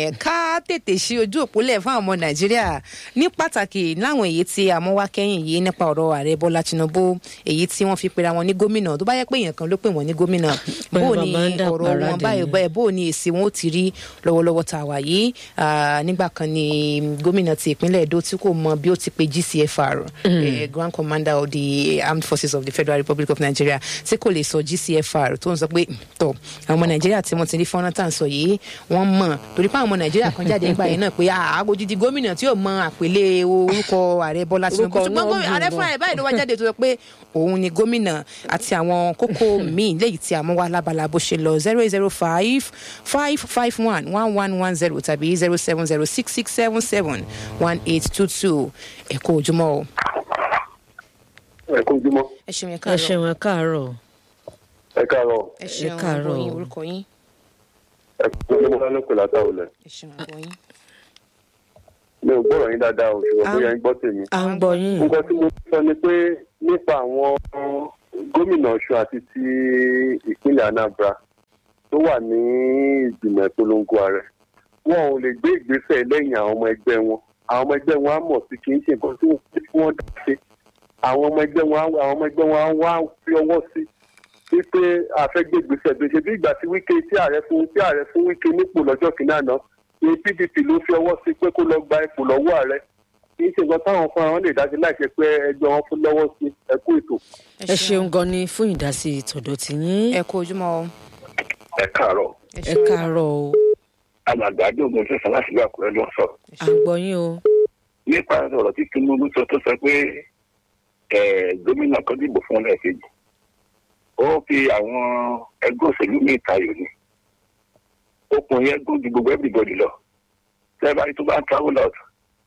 ká tètè ṣí ojú òpólẹ̀ fún àwọn ọmọ nàìjíríà ní pàtàkì láwọn èyí tí àmọ́wá kẹ́yìn yìí nípa ọ̀rọ̀ ààrẹ bọ́lá tinubu èyí tí wọ́n fi pera wọn ní gómìnà tó bá yẹ pé èèyàn kan ló pè wọ́n ní gómìnà Bẹ́ẹ̀ bó bàbá ni ń dà ọ̀rọ̀ wọn paradì báyìí ni. báyìí bó ni èsì wọn ó ti rí lọ́wọ́lọ́wọ́ tá a wà yìí Ah, nígbà kan ni gómìnà ti ìpínlẹ̀ èdò tí kò mọ bí ó ti pe gcfr eh, grand commander of the armed forces of the federal republic of nigeria tí kò lè sọ gcfr tó ń sọ pé tọ àwọn ọmọ nàìjíríà tí wọ́n ti rí fọ́nrán tá à ń sọ yìí wọ́n mọ̀ torí pé àwọn ọmọ nàìjíríà kan jáde nígbà yẹn náà pé àgójìdí gómìnà tí yóò mọ àpèlé orúkọ ààrẹ bọ́lá tinubu Orúkọ ṣùgbọ́n náà gómìnà- dùn ààrẹ gan. fúnra ẹ̀ báyìí ló wá jáde tó sọ pé òun ni gómìnà àti àwọn kókó míì léyìí tí àmọ́ wa lábala bó ṣe lọ zero eight zero five five five one one one one zero tàbí zero seven zero six six seven seven one eight two two ẹ̀kọ́ ojúmọ́ o. ẹ kú ojúmọ́ ẹ ṣeun ẹ ẹ káàárọ̀ ṣeun ẹ káàárọ̀ ẹ káàárọ̀ ẹ ṣeun ẹ káàárọ̀. àgbọ̀yìn orúkọ yín ẹ kú ojúmọ́ lánàá pẹ̀lú àtàwọn ilẹ̀ ẹ ṣeun àgbọ̀yìn. mi ò gbọ́rọ̀ yín dáadáa o ṣùgbọ́n bóyá yín gbọ́ tèmi. à ń gbọ́ yín nǹkan tí mo sọ ni pé nípa àwọn gómìnà ọ̀ṣun àti ti ìpínlẹ̀ anambra tó wà ní ìgbìmọ̀ ìpolongo ààrẹ wọn ò lè gbé ìgbésẹ̀ lẹ́yìn àwọn ọmọ ẹgbẹ́ wọn àwọn ọmọ ẹgbẹ́ wọn á mọ̀ sí kì í ṣe nǹkan tí wọ́n tí wọ́n dá sí àwọn ọmọ ẹgbẹ́ wọn á àwọn ọmọ ẹgbẹ́ wọn á wá fi ọwọ́ sí wípé àfẹ́gbé ìgbésẹ̀ bí ṣe bí ìgbà tí wíkẹ́ tí ààrẹ fún tí ààrẹ fún wíkẹ́ nípò lọ́jọ́ kìíní àná ní pdp ló fi ọwọ́ sí pé kó lọ gba ipò lọ́wọ́ ààrẹ kì í ṣe nǹkan táwọn fún àwọn lè dájú láìṣe pé ẹgbẹ́ wọn fún lọ́wọ́ sí ẹkú ètò. ẹ ṣeun gan ni fún ìdásí tọ̀dọ̀ tìyín ẹ kú ojúmọ́ o ẹ káàárọ̀ ẹ káàárọ̀ o alàgbàdo ogun fẹsẹ̀ láti ìlú àkúrẹ́ ló ń sọ à ń gbọ́ yín o nípa ọ̀rọ̀ tí tinubu sọ tó sọ pé ẹ̀, gómìnà kan dìbò fún lẹ́ẹ̀kejì ó fi àwọn ẹgbẹ́ òṣèlú ní ìtayò ni okùn yẹn gùn ju gbogbo everybody lọ tẹ́lẹ̀ tó bá ń travel out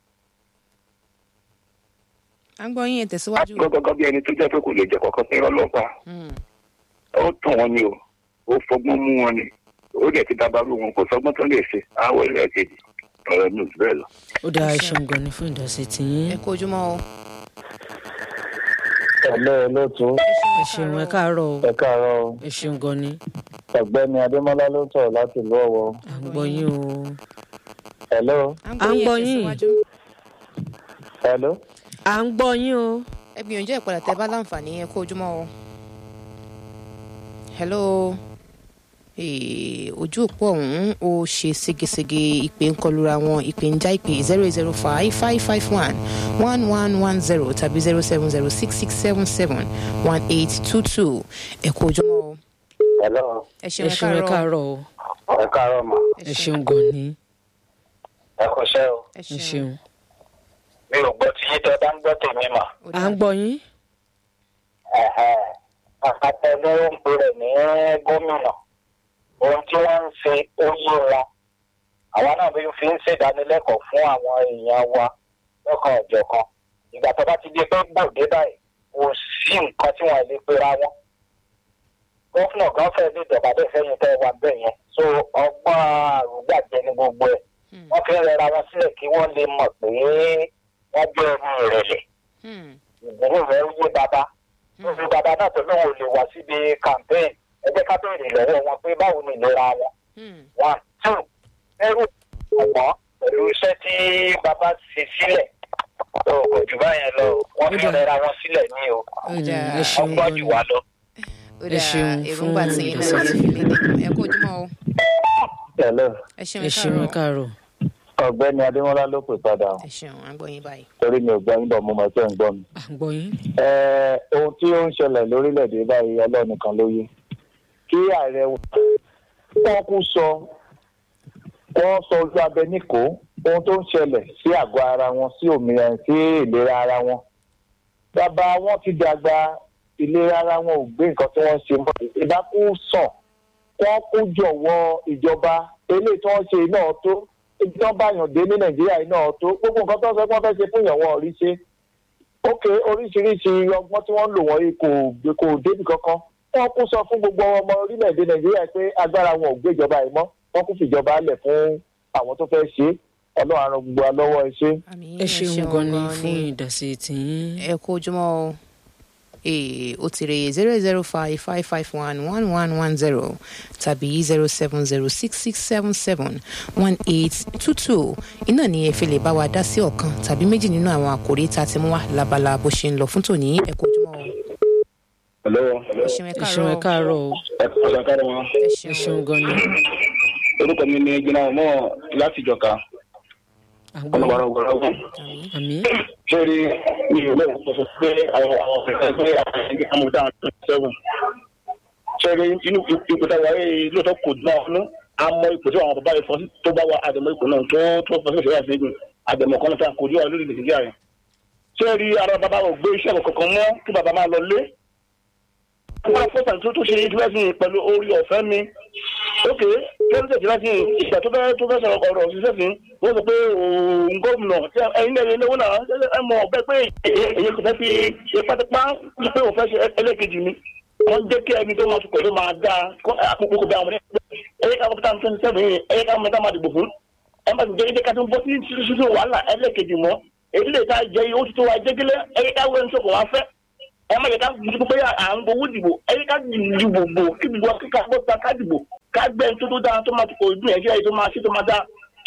à ń gbọ́ yín ẹ tẹ̀síwájú. gọ́gọ́gọ́ bí ẹni tó jẹ́ pé kò lè jẹ kọ̀ọ̀kan sí ọlọ́pàá Hmm. ó tàn wọ́n ni o ó fọgbọ́n mú wọn ni ó dẹ̀ ti dábàrú wọn kò sọgbọ́n tó lè ṣe àwọ̀ ẹlẹ́ẹ̀kejì ọ̀rọ̀ mi ò jù bẹ́ẹ̀ lọ. ó dáa ẹ ṣeun gan ni fún ìdásí tìyín ẹ kú ojúmọ́ o. ẹ̀lẹ́ olóòtú ẹ ṣeun ẹ káàárọ̀ o ẹ káàárọ̀ o. ẹ ṣeun gan ni ọ̀gbẹ́ni adémọ́lá ló tọ̀ láti ìlú ọ̀wọ́. à ń gbọ́ yín o hello à ń gbọ́ à ń yín ẹ gbọ́ yín. tẹ̀síwájú. hello à ń gbọ́ yín o ẹ gbìyànjú ẹ padà tẹ bá láǹfààní ẹ kú ojúmọ́ o. hello Eh, ojú òpó ọ̀hún ó ṣe ségesège ìpè ń kọlura wọn ìpè ń já ìpè zero eight zero five five five one one one one zero tàbí zero seven zero six six seven seven one eight two two ẹ kú ojúmọ́ o. hello ẹ ẹ ṣeun ẹ ṣeun ẹ káàárọ̀ káàárọ̀ o ẹ káàárọ̀ mà ẹ ṣeun gan ni ẹ kọṣẹ́ o ẹ ẹ ṣeun mi ò gbọ́ tí yín tẹ́ bá ń gbọ́ tèmi mà. Ó à dáa. ń gbọ́ yín àpapọ̀ ló ń pè rẹ̀ ní gómìnà ohun tí wọ́n ń ṣe ó yé wọn àwa náà bí fi ń ṣèdánilẹ́kọ̀ọ́ fún àwọn èèyàn wa lọ́kàn ọ̀jọ̀kan ìgbà tó bá ti di pé gbòde báyìí kò sí nǹkan tí wọ́n lè pera wọn gọ́fúnà kan fẹ́ ní ìjọba bẹ́ẹ̀ fẹ́yìn tẹ́ wà bẹ́ẹ̀ yẹn so ọgbọ́n àrùgbàjẹ ní gbogbo ẹ̀ Hmm. wọ́n fi ń rẹra wọn sílẹ̀ kí wọ́n lè mọ̀ pé wọ́n jẹ́ ẹni ìrẹ̀lẹ̀ Hmm. ìgbòho rẹ̀ yé bàbá lórí bàbá náà tó lóun ò lè wá síbi campaign ẹ jẹ́ ká béèrè lọ́wọ́ wọn pé báwo ni ìlera wọn Hmm. one two ẹrù ọ̀gbọ́n pẹ̀lú iṣẹ́ tí bàbá ṣe sílẹ̀ tó kò jù báyẹn lọ wọ́n fi Ó dà. rẹra wọn sílẹ̀ ní o Ó dáa. ẹ ṣeun wọ́n gbọ́ gan jù ni wá lọ. ó Ẹ dáa ṣeun èròǹgbà fún tí yín ìdásí náà ti fi léde ẹ kú ojúmọ́ o. hello ẹ ṣeun ẹ ẹ ṣeun ẹ káàárọ̀ káàárọ̀ ọ̀gbẹ́ni adémọ́lá ló pè padà ẹ ṣeun à ń gbọ́ yín báyìí. torí mi ò gbọ́ yín bọ̀ mo mọ̀ pé ń gbọ́ mi. à ń gbọ́ yín Eh, ohun tí ó ń ṣẹlẹ̀ lórílẹ̀‐èdè báyìí ọlọ́nìkan ló yé kí ààrẹ wọn kú sọ wọ́n sọ ojú abẹ níkò ohun tó ń ṣẹlẹ̀ sí àgọ́ ara wọn sí òmìnira sí ìlera ara wọn bàbá wọn ti dàgbà ìlera ara wọn ò gbé nǹkan tí wọ́n ṣe mọ́ ìdákú sàn wọ́n kú jọ̀wọ́ ìjọba eléyìí tí wọ́n ṣe náà tó ibi tí wọ́n bá yàn dé ní nàìjíríà náà tó gbogbo nǹkan tó ń sọ pé wọ́n fẹ́ ṣe fún ìyàwó ọ̀rí ṣe ok oríṣiríṣi ọgbọ́n tí wọ́n ń lò wọ́n kò kò débi kankan wọ́n kún sọ fún gbogbo ọmọ orílẹ̀-èdè nàìjíríà pé agbára wọn ò gbéjọba yìí mọ́ wọ́n kún fìjọba lẹ̀ fún àwọn tó fẹ́ ṣe é ọlọ́run àrùn gbogbo wa lọ́wọ́ ẹ ṣe. àmín ẹ ṣeun gan ni fún ìdásí tìyín ẹ kú ojúmọ́ o ee ó ti rè zero zero five five five one one one one zero tàbí zero seven zero six six seven seven one eight two two iná ni ẹ fi lè bá wa dá sí ọ̀kan tàbí méjì nínú àwọn àkòrí tá a ti mú wá labala bó ṣe ń lọ fún tòní ẹ kú ojúmọ́ o hello ẹ ṣeun ẹ ẹ ṣeun ẹ káàárọ̀ káàárọ̀ o ẹ kọ́sà káàárọ̀ wọn. ẹ ẹ ṣeun ṣeun gan ni orúkọ mi ni jìnnà ọmọ láti ìjọka à ń gbọ́ ọlọ́wàrà yín ọgbọ̀n àmín àmì sórí mi ò lẹ́yìn sọ pé àwọn àwọn ọ̀sẹ̀ pé àwọn ẹgbẹ́ amúdá twenty seven sórí inú ipò tá a wáyé lóòótọ́ kò dùn àwọn ọ̀nà àmọ́ ipò tí àwọn bàbá rẹ̀ fọ́ sí tó bá wa àdèmọ́ ipò náà tó tó fọ́ sí ìṣẹ̀lẹ̀ àṣẹ́gun àdèmọ́ kan náà tá a kò dùn àwọn lórí nàìjíríà rẹ̀ sórí ara bàbá ò gbé iṣẹ́ kankan mọ́ kí bàbá máa lọ lé wọ́n fọ́sà tó tó ṣe ìdílẹ́sìn pẹ̀lú orí ọ̀fẹ́ mi ok pẹ́ẹ́sì ìdílẹ́sìn ìgbà tó fẹ́ tó fẹ́ sọ̀rọ̀ ọ̀rọ̀ òṣìṣẹ́ sí wọ́n sọ pé òun gómìnà tí ẹ̀yin náà ẹ̀yin náà ẹ̀ mọ̀ ọ̀bẹ pé èyí kò fẹ́ fi ṣe pátápá sọ pé òun fẹ́ ṣe ẹlẹ́kejì mi wọ́n jẹ́ kí ẹni tó máa tukọ̀ ló máa dá àpòpọ̀ kò bẹ àwọn ẹ̀yẹ ká wọ́n tán twenty seven yìí ẹ̀yẹ ká wọ́n tá máa dìbò fún ẹ̀ máa jẹ́ ẹ̀yẹ ká tó ń bọ́ sí ṣíṣú wàhálà ẹlẹ́kejì mọ́ èyí lè ta jẹ́ ó ti tó wa jẹ́gẹ́lẹ́ ẹ̀yẹ ká wọ́n ń sọ̀kọ̀ wá fẹ́ ẹ má yẹ ká dìbò pé à ń gbowó dìbò ẹ yẹ ká dìbò bò kí gbogbo kíkà bó ta ká dìbò ká gbẹ tó tó dáa tó máa tó kò dùn ẹjẹ tó máa ṣe tó máa dáa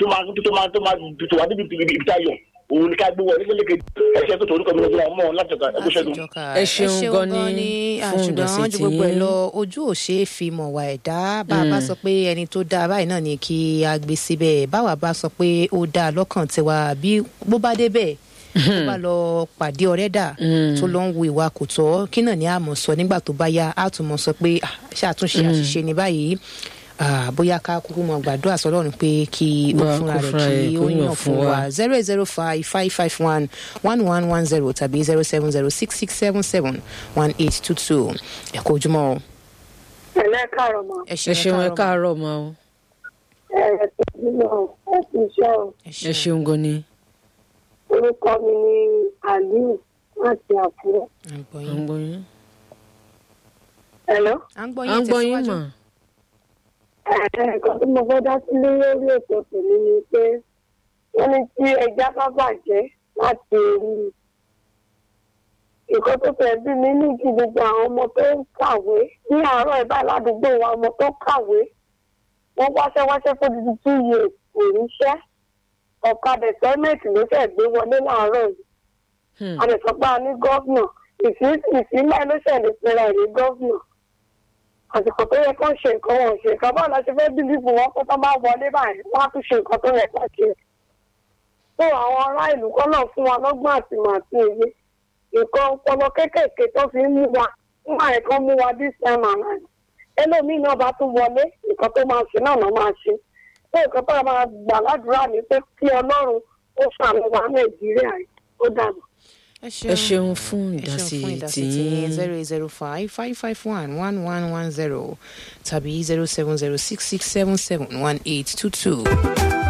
tó máa tó máa tó máa tó wà níbi ibi ibi táyọ̀ òun ni ká gbé wọlé lélẹ́kẹ̀ ẹ̀ṣẹ́ tó torúkọ mi lọ́jọ́ mọ́ láti ọ̀gá ẹ̀kú ṣẹ́gun. Ẹ ṣeun gan ni fún ṣùgbọ́n ìdásí ju gbogbo ẹ̀ tiyín. lọ ojú ò ṣe é fi mọ̀ wá ẹ̀dá bá a bá sọ pé ẹni tó dáa báyìí náà ni kí a gbé síbẹ̀ báwa bá sọ pé ó dáa lọ́kàn tiwa bí bó bá débẹ̀ tó bá lọ pàdé ọ̀rẹ́ dà tó lọ ń wo ìwà kò tọ́ kí náà ni a mọ̀ sọ nígbà tó bá yá a tún mọ̀ sọ pé "Ah, ṣàtúnṣe àṣìṣe ní báyìí Ah, bóyá ká kúkú mọ gbàdúrà sọlọ́run pé kí ó Wá, fúnra kó rẹ̀ fúnra rẹ̀ kí kó ó yàn yàn fún fún wa. wa zero eight zero five five five one one one one zero tàbí zero seven zero six six seven seven one eight two two ẹ kú ojúmọ́ o. ẹ̀lẹ́ kàrọ̀ mọ́ ẹ ṣeun ẹ káàárọ̀ ma o ẹ̀rẹ̀ tó bímọ ẹ ti ṣe o ẹ ṣeun gan ni orúkọ mi ni aliu láti àkúrẹ́. à ń gbọ́ à ń yín gbọ́ yín ẹ̀lọ́ à ń gbọ́ à ń yín gbọ́ yín tẹ̀síwájú. mà ẹ̀ẹ̀kan tí mo fẹ́ dá sí lórí ètò tèmi ni pé wọ́n ní tí ẹja bá bàjẹ́ láti orí ni. nǹkan tó fẹ́ bí mi ní kí gbogbo àwọn ọmọ tó ń kàwé ní àárọ̀ ìbá ládùúgbò wa ọmọ tó kàwé wọ́n wáṣẹ́ wáṣẹ́ fún títí two years kò ríṣẹ́ ọ̀kadà sẹ́mẹ̀tì ló fẹ́ gbé wọlé láàárọ̀ yìí Hmm. a lè sọ pé a ní gọ́vnà ìfilẹ̀ ló ṣẹlẹ̀ pẹ̀lú àìní gọ́vnà àsìkò tó yẹ kó ṣe nǹkan wọn ò ṣe nǹkan báwo la ṣe fẹ́ bílíìfù wọn kó tó bá wọlé báyìí wọ́n á tún ṣe nǹkan tó yẹ kó ṣe. tó àwọn ará ìlú kọ́ náà fún wa lọ́gbọ́n àti màá àti òye nǹkan ọpọlọ kéékèèké tó fi ń mú wa nígbà yẹn kan mú wa this time around ẹlòmíì náà bá tún wọlé nǹkan tó máa ṣe náà náà máa ṣe tó nǹkan tó máa gbà ládùúrà ní pé kí ọlọ́run ó ṣàmì wa nàìjíríà yìí ó dàbọ̀. ẹ ẹ ṣeun fún ẹ ṣeun ìdásí fún ìdásí tiyín tiyín zero eight zero five five five one one one one zero tàbí zero seven zero six six seven seven one eight two two.